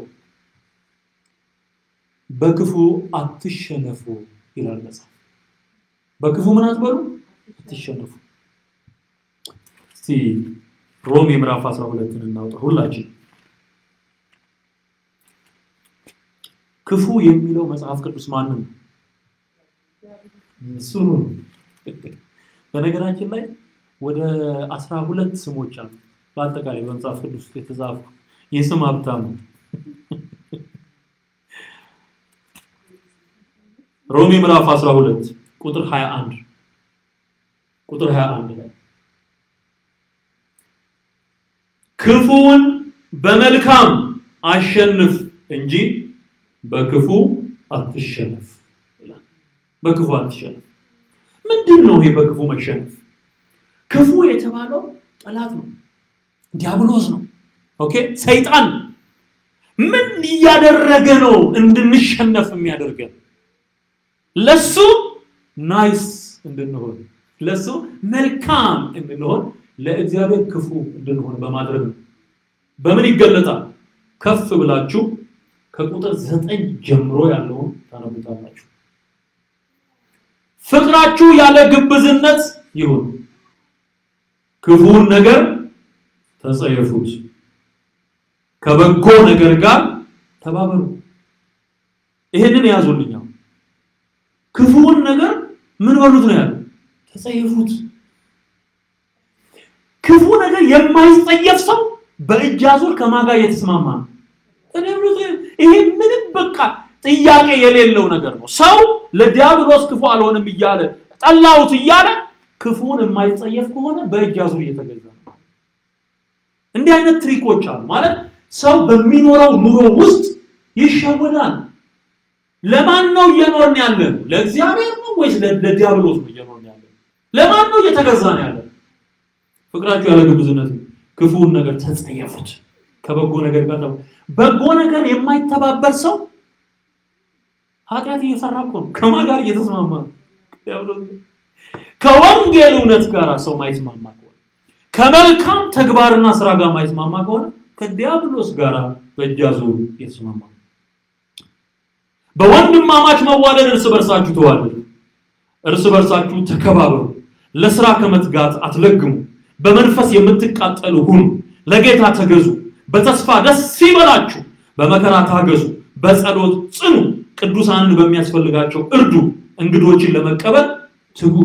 በክፉ አትሸነፉ ይላል መጽሐፍ። በክፉ ምን አትበሉ፣ አትሸነፉ። እስቲ ሮሜ ምዕራፍ 12ን እናውጣ ሁላችን። ክፉ የሚለው መጽሐፍ ቅዱስ ማንም እሱ ነው። በነገራችን ላይ ወደ አስራ ሁለት ስሞች አሉ በአጠቃላይ በመጽሐፍ ቅዱስ ውስጥ የተጻፉ የስም ሀብታም ነው። ሮሜ ምዕራፍ 12 ቁጥር 21 ቁጥር 21 ላይ ክፉውን በመልካም አሸንፍ እንጂ በክፉ አትሸነፍ ይላል። በክፉ አትሸነፍ። ምንድን ነው ይሄ በክፉ መሸነፍ? ክፉ የተባለው ጠላት ነው፣ ዲያብሎስ ነው። ኦኬ ሰይጣን ምን እያደረገ ነው እንድንሸነፍ የሚያደርገን? ለሱ ናይስ እንድንሆን፣ ለሱ መልካም እንድንሆን፣ ለእግዚአብሔር ክፉ እንድንሆን በማድረግ ነው። በምን ይገለጣል? ከፍ ብላችሁ ከቁጥር ዘጠኝ ጀምሮ ያለውን ታነቡታላችሁ። ፍቅራችሁ ያለ ግብዝነት ይሁን፣ ክፉውን ነገር ተጸየፉት፣ ከበጎ ነገር ጋር ተባበሩ። ይሄንን ያዙልኛው። ክፉውን ነገር ምን በሉት ነው ያለው? ተጸየፉት። ክፉ ነገር የማይጸየፍ ሰው በእጅ አዙር ከማጋ እየተስማማ ነው። ይሄ ምንም በቃ ጥያቄ የሌለው ነገር ነው። ሰው ለዲያብሎስ ክፉ አልሆንም እያለ ጠላሁት እያለ ክፉን የማይጸየፍ ከሆነ በእጅ አዙር እየተገዛ ነው። እንዲህ አይነት ትሪኮች አሉ። ማለት ሰው በሚኖረው ኑሮ ውስጥ ይሸወዳል። ለማን ነው እየኖርን ያለ ነው? ለእግዚአብሔር ነው ወይስ ለዲያብሎስ ነው እየኖርን ያለ? ለማን ነው እየተገዛ ነው ያለ? ፍቅራችሁ ያለ ግብዝነት ክፉውን ነገር ተጸየፉት፣ ከበጎ ነገር ጋር በጎ ነገር የማይተባበር ሰው ኃጢአት እየሰራ እኮ ነው። ከማን ጋር እየተስማማ ነው? ከወንጌል እውነት ጋር ሰው ማይስማማ ከሆነ ከመልካም ተግባርና ስራ ጋር ማይስማማ ከሆነ ከዲያብሎስ ጋር በእጅ አዙር እየተስማማ ነው። በወንድማማች መዋደድ እርስ በርሳችሁ ተዋደዱ፣ እርስ በርሳችሁ ተከባበሩ፣ ለስራ ከመትጋት አትለግሙ፣ በመንፈስ የምትቃጠሉ ሁኑ፣ ለጌታ ተገዙ፣ በተስፋ ደስ ይበላችሁ፣ በመከራ ታገዙ፣ በጸሎት ጽኑ፣ ቅዱሳንን በሚያስፈልጋቸው እርዱ፣ እንግዶችን ለመቀበል ትጉ፣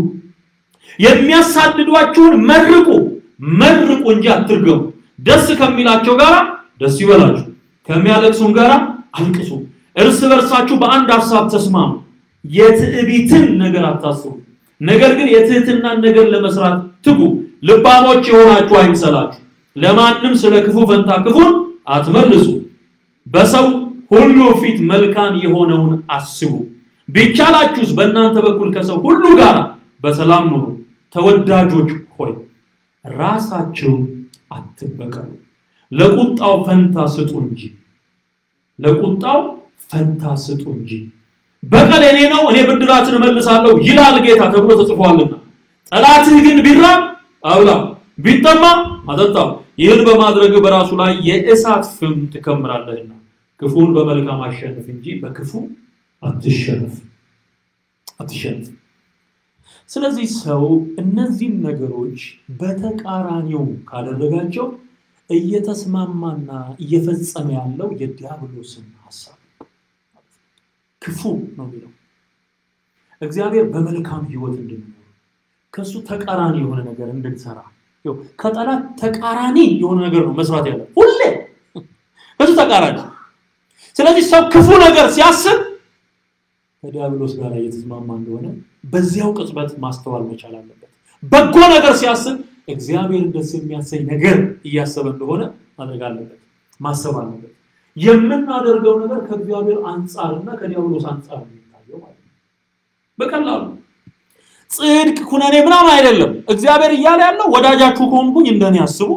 የሚያሳድዷችሁን መርቁ፣ መርቁ እንጂ አትርገሙ፣ ደስ ከሚላቸው ጋር ደስ ይበላችሁ፣ ከሚያለቅሱም ጋር አልቅሱ። እርስ በርሳችሁ በአንድ ሀሳብ ተስማሙ። የትዕቢትን ነገር አታስቡ፣ ነገር ግን የትህትናን ነገር ለመስራት ትጉ። ልባሞች የሆናችሁ አይምሰላችሁ። ለማንም ስለ ክፉ ፈንታ ክፉን አትመልሱ። በሰው ሁሉ ፊት መልካም የሆነውን አስቡ። ቢቻላችሁስ በእናንተ በኩል ከሰው ሁሉ ጋር በሰላም ኑሩ። ተወዳጆች ሆይ ራሳችሁን አትበቀሉ፣ ለቁጣው ፈንታ ስጡ እንጂ ለቁጣው ፈንታ ስጡ እንጂ በቀል የኔ ነው፣ እኔ ብድራትን እመልሳለሁ ይላል ጌታ ተብሎ ተጽፏልና። ጠላትህ ግን ቢራብ አብላው፣ ቢጠማ አጠጣው። ይህን በማድረግ በራሱ ላይ የእሳት ፍም ትከምራለህና። ክፉን በመልካም አሸንፍ እንጂ በክፉ አትሸነፍ አትሸነፍ። ስለዚህ ሰው እነዚህን ነገሮች በተቃራኒው ካደረጋቸው እየተስማማና እየፈጸመ ያለው የዲያብሎስን ሀሳብ ክፉ ነው የሚለው። እግዚአብሔር በመልካም ህይወት እንድንኖር ከእሱ ተቃራኒ የሆነ ነገር እንድንሰራ ይኸው ከጠላት ተቃራኒ የሆነ ነገር ነው መስራት ያለ ሁሌ ከሱ ተቃራኒ። ስለዚህ ሰው ክፉ ነገር ሲያስብ ከዲያብሎስ ጋር እየተስማማ እንደሆነ በዚያው ቅጽበት ማስተዋል መቻል አለበት። በጎ ነገር ሲያስብ እግዚአብሔርን ደስ የሚያሰኝ ነገር እያሰበ እንደሆነ ማድረግ አለበት፣ ማሰብ አለበት። የምናደርገው ነገር ከእግዚአብሔር አንጻርና ከዲያብሎስ አንጻር ነው የሚታየው ማለት ነው። በቀላሉ ጽድቅ፣ ኩነኔ ምናምን አይደለም። እግዚአብሔር እያለ ያለው ወዳጃችሁ ከሆንኩኝ እንደኔ አስቡ፣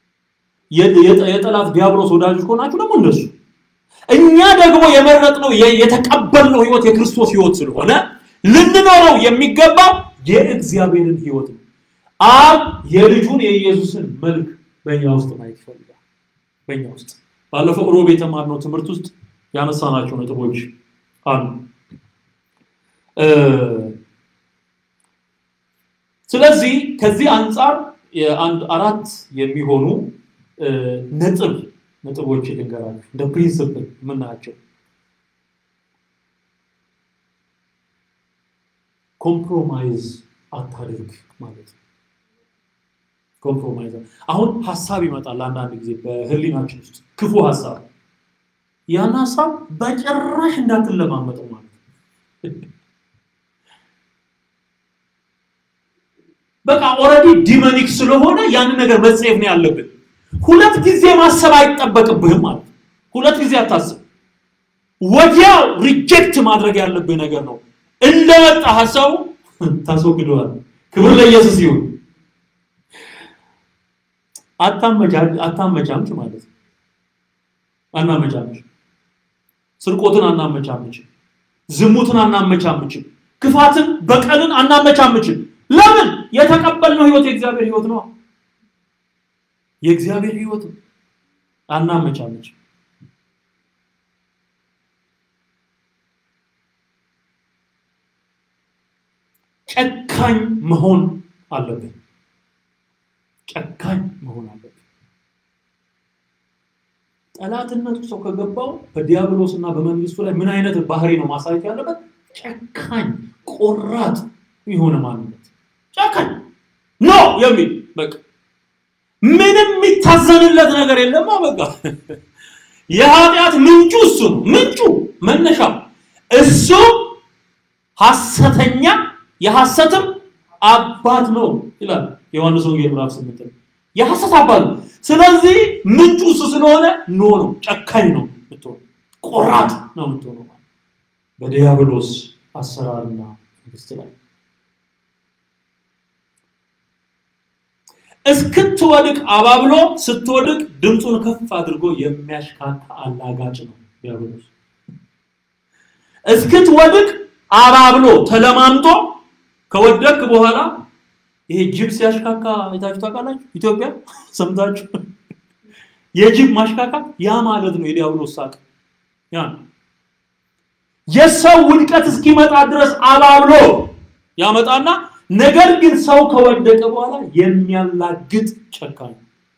የጠላት ዲያብሎስ ወዳጆች ከሆናችሁ ደግሞ እንደሱ እኛ ደግሞ የመረጥነው የተቀበልነው ህይወት የክርስቶስ ህይወት ስለሆነ ልንኖረው የሚገባው የእግዚአብሔርን ህይወት ነው። አብ የልጁን የኢየሱስን መልክ በእኛ ውስጥ ማየት ይፈልጋል። በእኛ ውስጥ ባለፈው ሮብ የተማርነው ትምህርት ውስጥ ያነሳናቸው ነጥቦች አሉ። ስለዚህ ከዚህ አንጻር የአንድ አራት የሚሆኑ ነጥብ ነጥቦች ልንገራችሁ እንደ ፕሪንስፕል የምናያቸው ኮምፕሮማይዝ አታድርግ ማለት ነው። ኮምፕሮማይዝ አሁን ሀሳብ ይመጣል አንዳንድ ጊዜ በህሊናችን ውስጥ ክፉ ሀሳብ፣ ያን ሀሳብ በጭራሽ እንዳትለማመጠው ማለት ነው። በቃ ኦልሬዲ ዲመኒክ ስለሆነ ያንን ነገር መጸየፍ ነው ያለብን። ሁለት ጊዜ ማሰብ አይጠበቅብህም ማለት ነው። ሁለት ጊዜ አታስብ። ወዲያው ሪጀክት ማድረግ ያለብህ ነገር ነው። እንደመጣ ሀሳቡ ታስወግደዋል። ክብር ለኢየሱስ ይሁን። አታመቻምች ማለት ነው። አናመቻምች። ስርቆትን አናመቻምችም። ዝሙትን አናመቻምችም። ክፋትን፣ በቀልን አናመቻምችም። ለምን? የተቀበልነው ህይወት የእግዚአብሔር ህይወት ነው። የእግዚአብሔር ህይወት አናመቻምችም። ጨካኝ መሆን አለብን። ጨካኝ መሆን አለብን። ጠላትነቱ ሰው ከገባው በዲያብሎስ እና በመንግስቱ ላይ ምን አይነት ባህሪ ነው ማሳየት ያለበት? ጨካኝ ቆራጥ የሆነ ማንነት ጨካኝ ኖ የሚል በቃ ምንም የሚታዘንለት ነገር የለማ። በቃ የኃጢአት ምንጩ እሱ ነው። ምንጩ መነሻው እሱ ሐሰተኛ የሐሰትም አባት ነው ይላል ዮሐንስ ወንጌል ምዕራፍ ስምንት የሐሰት አባት ነው። ስለዚህ ምንጩ እሱ ስለሆነ ኖ ነው፣ ጨካኝ ነው የምትሆነው፣ ቆራጥ ነው የምትሆነው በዲያብሎስ አሰራርና መንግስት ላይ እስክትወድቅ አባብሎ ስትወድቅ ድምፁን ከፍ አድርጎ የሚያሽካካ አላጋጭ ነው ዲያብሎስ። እስክትወድቅ አባብሎ ተለማምጦ ከወደቅክ በኋላ ይሄ ጅብ ሲያሽካካ አይታችሁ ታውቃላችሁ? ኢትዮጵያ ሰምታችሁ? የጅብ ማሽካካ ያ ማለት ነው የዲያብሎስ ሳቅ። ያ የሰው ውድቀት እስኪመጣ ድረስ አባብሎ ያመጣና ነገር ግን ሰው ከወደቀ በኋላ የሚያላግጥ ጨካኝ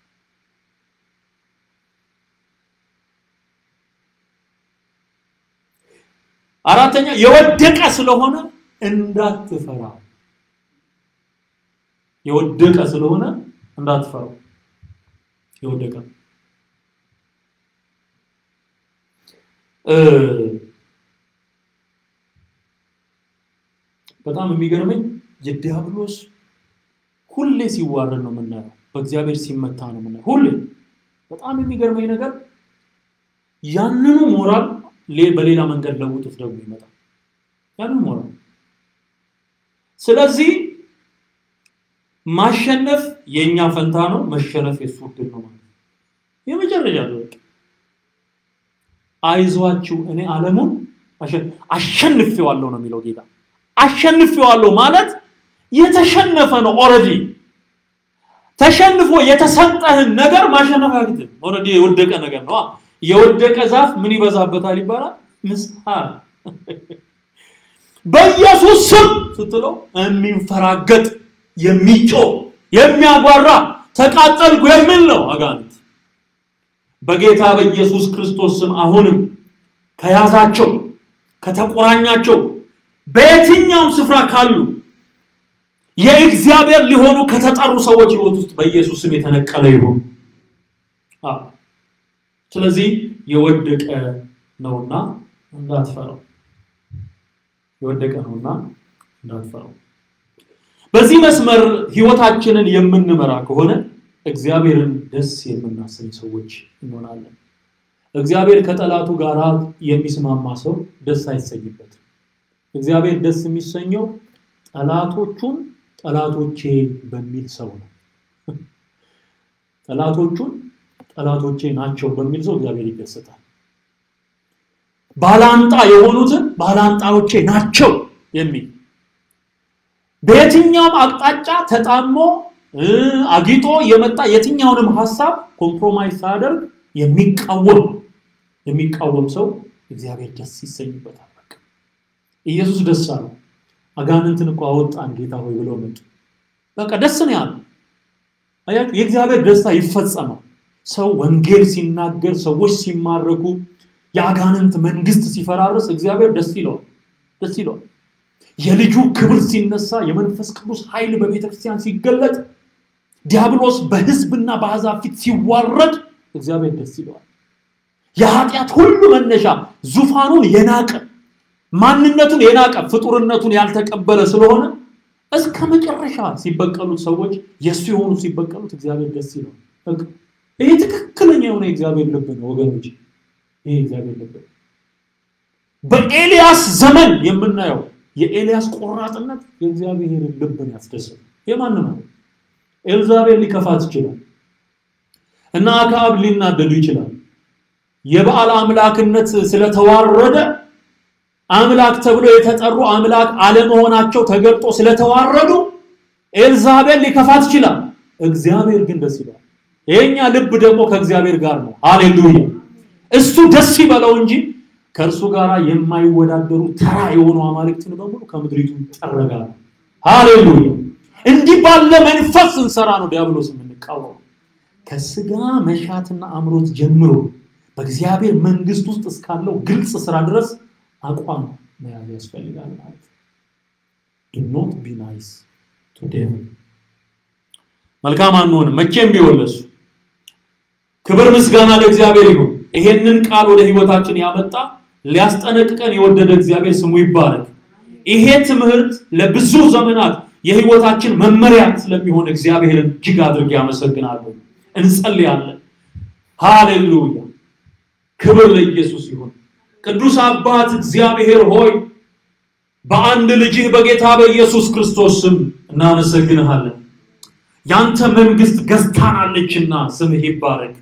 አራተኛ የወደቀ ስለሆነ እንዳትፈራ የወደቀ ስለሆነ እንዳትፈራው የወደቀ በጣም የሚገርመኝ የዲያብሎስ ሁሌ ሲዋረድ ነው የምናየው፣ በእግዚአብሔር ሲመታ ነው የምናየው። ሁሌ በጣም የሚገርመኝ ነገር ያንኑ ሞራል በሌላ መንገድ ለውጡት ደግሞ ይመጣል። ያንኑ ሞራል ስለዚህ ማሸነፍ የእኛ ፈንታ ነው፣ መሸነፍ የሱ ዕድል ነው ማለት ነው። የመጨረሻ ደረቅ አይዟችሁ እኔ ዓለሙን አሸንፌዋለሁ ነው የሚለው ጌታ። አሸንፌዋለሁ ማለት የተሸነፈ ነው። ኦልሬዲ ተሸንፎ የተሰጠህን ነገር ማሸነፍ አያግድም። ኦልሬዲ የወደቀ ነገር ነው። የወደቀ ዛፍ ምን ይበዛበታል ይባላል? ምስሐር በኢየሱስ ስም ስትለው የሚንፈራገጥ የሚጮህ የሚያጓራ ተቃጠልኩ የሚል ነው አጋንንት። በጌታ በኢየሱስ ክርስቶስ ስም አሁንም ከያዛቸው ከተቆራኛቸው በየትኛውም ስፍራ ካሉ የእግዚአብሔር ሊሆኑ ከተጠሩ ሰዎች ሕይወት ውስጥ በኢየሱስ ስም የተነቀለ ይሁን። ስለዚህ የወደቀ ነውና እንዳትፈራው፣ የወደቀ ነውና እንዳትፈራው። በዚህ መስመር ህይወታችንን የምንመራ ከሆነ እግዚአብሔርን ደስ የምናሰኝ ሰዎች እንሆናለን። እግዚአብሔር ከጠላቱ ጋር የሚስማማ ሰው ደስ አይሰኝበትም። እግዚአብሔር ደስ የሚሰኘው ጠላቶቹን ጠላቶቼ በሚል ሰው ነው። ጠላቶቹን ጠላቶቼ ናቸው በሚል ሰው እግዚአብሔር ይደሰታል። ባላንጣ የሆኑትን ባላንጣዎቼ ናቸው የሚል በየትኛውም አቅጣጫ ተጣሞ አጊጦ የመጣ የትኛውንም ሀሳብ ኮምፕሮማይዝ ሳያደርግ የሚቃወም የሚቃወም ሰው እግዚአብሔር ደስ ይሰኝበታል። በቃ ኢየሱስ ደስ አለው። አጋንንትን እኮ አወጣን ጌታ ሆይ ብለው መጡ። በቃ ደስ ነው ያለው። አያችሁ፣ የእግዚአብሔር ደስታ ይፈጸማል። ሰው ወንጌል ሲናገር፣ ሰዎች ሲማረኩ፣ የአጋንንት መንግስት ሲፈራርስ እግዚአብሔር ደስ ይለዋል፣ ደስ ይለዋል። የልጁ ክብር ሲነሳ፣ የመንፈስ ቅዱስ ኃይል በቤተ ክርስቲያን ሲገለጥ፣ ዲያብሎስ በህዝብና በአሕዛብ ፊት ሲዋረድ እግዚአብሔር ደስ ይለዋል። የኃጢአት ሁሉ መነሻ ዙፋኑን የናቀ ማንነቱን የናቀ ፍጡርነቱን ያልተቀበለ ስለሆነ እስከ መጨረሻ ሲበቀሉት ሰዎች የእሱ የሆኑ ሲበቀሉት እግዚአብሔር ደስ ይለዋል። ይህ ትክክለኛ የሆነ የእግዚአብሔር ልብ ነው ወገኖች። ይህ እግዚአብሔር ልብ ነው። በኤልያስ ዘመን የምናየው የኤልያስ ቆራጥነት የእግዚአብሔርን ልብን ያስደስል። የማንም ነው። ኤልዛቤል ሊከፋት ይችላል እና አክዓብ ሊናደዱ ይችላል። የበዓል አምላክነት ስለተዋረደ አምላክ ተብሎ የተጠሩ አምላክ አለመሆናቸው ተገልጦ ስለተዋረዱ ኤልዛቤል ሊከፋት ይችላል። እግዚአብሔር ግን ደስ ይላል። የኛ ልብ ደግሞ ከእግዚአብሔር ጋር ነው። ሃሌሉያ! እሱ ደስ ይበለው እንጂ ከእርሱ ጋር የማይወዳደሩ ተራ የሆኑ አማልክትን በሙሉ ከምድሪቱ ይጠረጋሉ። ሃሌሉያ! እንዲህ ባለ መንፈስ ስንሰራ ነው ዲያብሎስ የምንቃወመው። ከስጋ መሻትና አምሮት ጀምሮ በእግዚአብሔር መንግስት ውስጥ እስካለው ግልጽ ስራ ድረስ አቋም መያዝ ያስፈልጋል ማለት ነው። ዱ ኖት ቢ ናይስ ቱ ዴቪል። መልካም አንሆንም መቼም ቢሆን ለሱ ክብር ምስጋና ለእግዚአብሔር ይሁን። ይሄንን ቃል ወደ ህይወታችን ያመጣ ሊያስጠነቅቀን የወደደ እግዚአብሔር ስሙ ይባረክ። ይሄ ትምህርት ለብዙ ዘመናት የህይወታችን መመሪያ ስለሚሆን እግዚአብሔርን እጅግ አድርጌ አመሰግናለሁ። እንጸልያለን። ሃሌሉያ ክብር ለኢየሱስ ይሁን። ቅዱስ አባት እግዚአብሔር ሆይ በአንድ ልጅህ በጌታ በኢየሱስ ክርስቶስ ስም እናመሰግንሃለን። ያንተ መንግስት ገዝታናለችና ስምህ ይባረክ።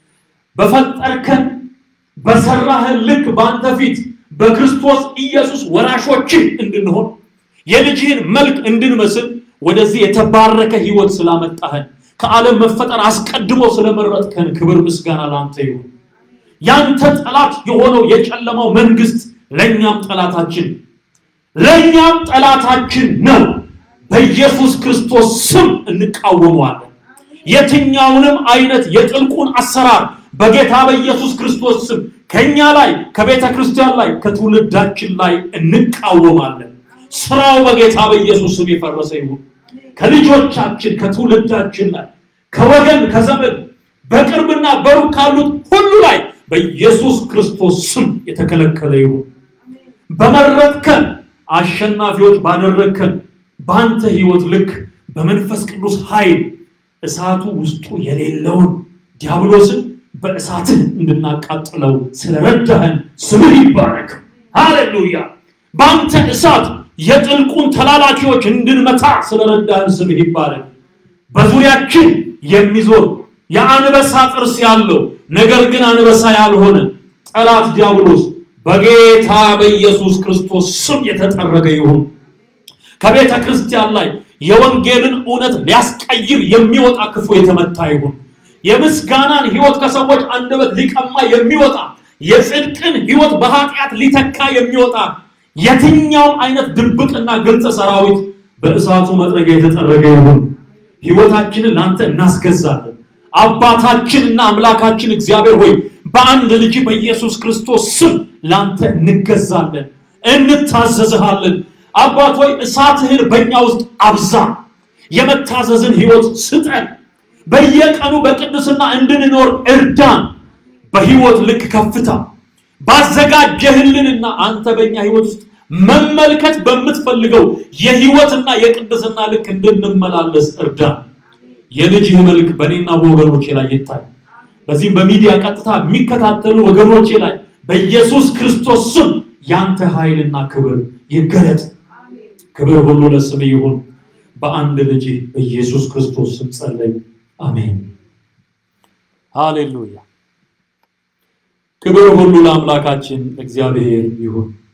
በፈጠርከን በሰራህን ልክ በአንተ ፊት በክርስቶስ ኢየሱስ ወራሾችህ እንድንሆን የልጅህን መልክ እንድንመስል ወደዚህ የተባረከ ህይወት ስላመጣህን ከዓለም መፈጠር አስቀድሞ ስለመረጥከን ክብር ምስጋና ለአንተ ይሁን። ያንተ ጠላት የሆነው የጨለማው መንግስት ለእኛም ጠላታችን ለእኛም ጠላታችን ነው። በኢየሱስ ክርስቶስ ስም እንቃወመዋለን። የትኛውንም አይነት የጥልቁን አሰራር በጌታ በኢየሱስ ክርስቶስ ስም ከኛ ላይ ከቤተ ክርስቲያን ላይ ከትውልዳችን ላይ እንቃወማለን። ስራው በጌታ በኢየሱስ ስም የፈረሰ ይሁን። ከልጆቻችን ከትውልዳችን ላይ ከወገን ከዘመድ በቅርብና በሩቅ ካሉት ሁሉ ላይ በኢየሱስ ክርስቶስ ስም የተከለከለ ይሁን። በመረጥከን አሸናፊዎች ባደረግከን በአንተ ህይወት ልክ በመንፈስ ቅዱስ ኃይል እሳቱ ውስጡ የሌለውን ዲያብሎስን በእሳትህ እንድናቃጥለው ስለረዳህን ስምህ ይባረክ። ሃሌሉያ! በአንተ እሳት የጥልቁን ተላላኪዎች እንድንመታ ስለረዳህን ስምህ ይባረክ። በዙሪያችን የሚዞር የአንበሳ ጥርስ ያለው ነገር ግን አንበሳ ያልሆነ ጠላት ዲያብሎስ በጌታ በኢየሱስ ክርስቶስ ስም የተጠረገ ይሁን። ከቤተ ክርስቲያን ላይ የወንጌልን እውነት ሊያስቀይር የሚወጣ ክፉ የተመታ ይሁን። የምስጋናን ህይወት ከሰዎች አንደበት ሊቀማ የሚወጣ የጽድቅን ህይወት በኃጢአት ሊተካ የሚወጣ የትኛውም አይነት ድብቅና ግልጽ ሰራዊት በእሳቱ መጥረጊያ የተጠረገ ይሁን። ህይወታችንን ለአንተ እናስገዛለን። አባታችንና አምላካችን እግዚአብሔር ሆይ በአንድ ልጅ በኢየሱስ ክርስቶስ ስም ለአንተ እንገዛለን፣ እንታዘዝሃለን። አባት ሆይ እሳትህን በእኛ ውስጥ አብዛ፣ የመታዘዝን ህይወት ስጠን። በየቀኑ በቅድስና እንድንኖር እርዳን። በህይወት ልክ ከፍታ ባዘጋጀህልንና አንተ በእኛ ህይወት ውስጥ መመልከት በምትፈልገው የህይወትና የቅድስና ልክ እንድንመላለስ እርዳን። የልጅህ መልክ በእኔና በወገኖቼ ላይ ይታይ። በዚህም በሚዲያ ቀጥታ የሚከታተሉ ወገኖቼ ላይ በኢየሱስ ክርስቶስ ስም ያንተ ኃይልና ክብር ይገለጥ። ክብር ሁሉ ለስም ይሁን። በአንድ ልጅ በኢየሱስ ክርስቶስ ስም ጸለይ፣ አሜን። ሃሌሉያ። ክብር ሁሉ ለአምላካችን እግዚአብሔር ይሁን።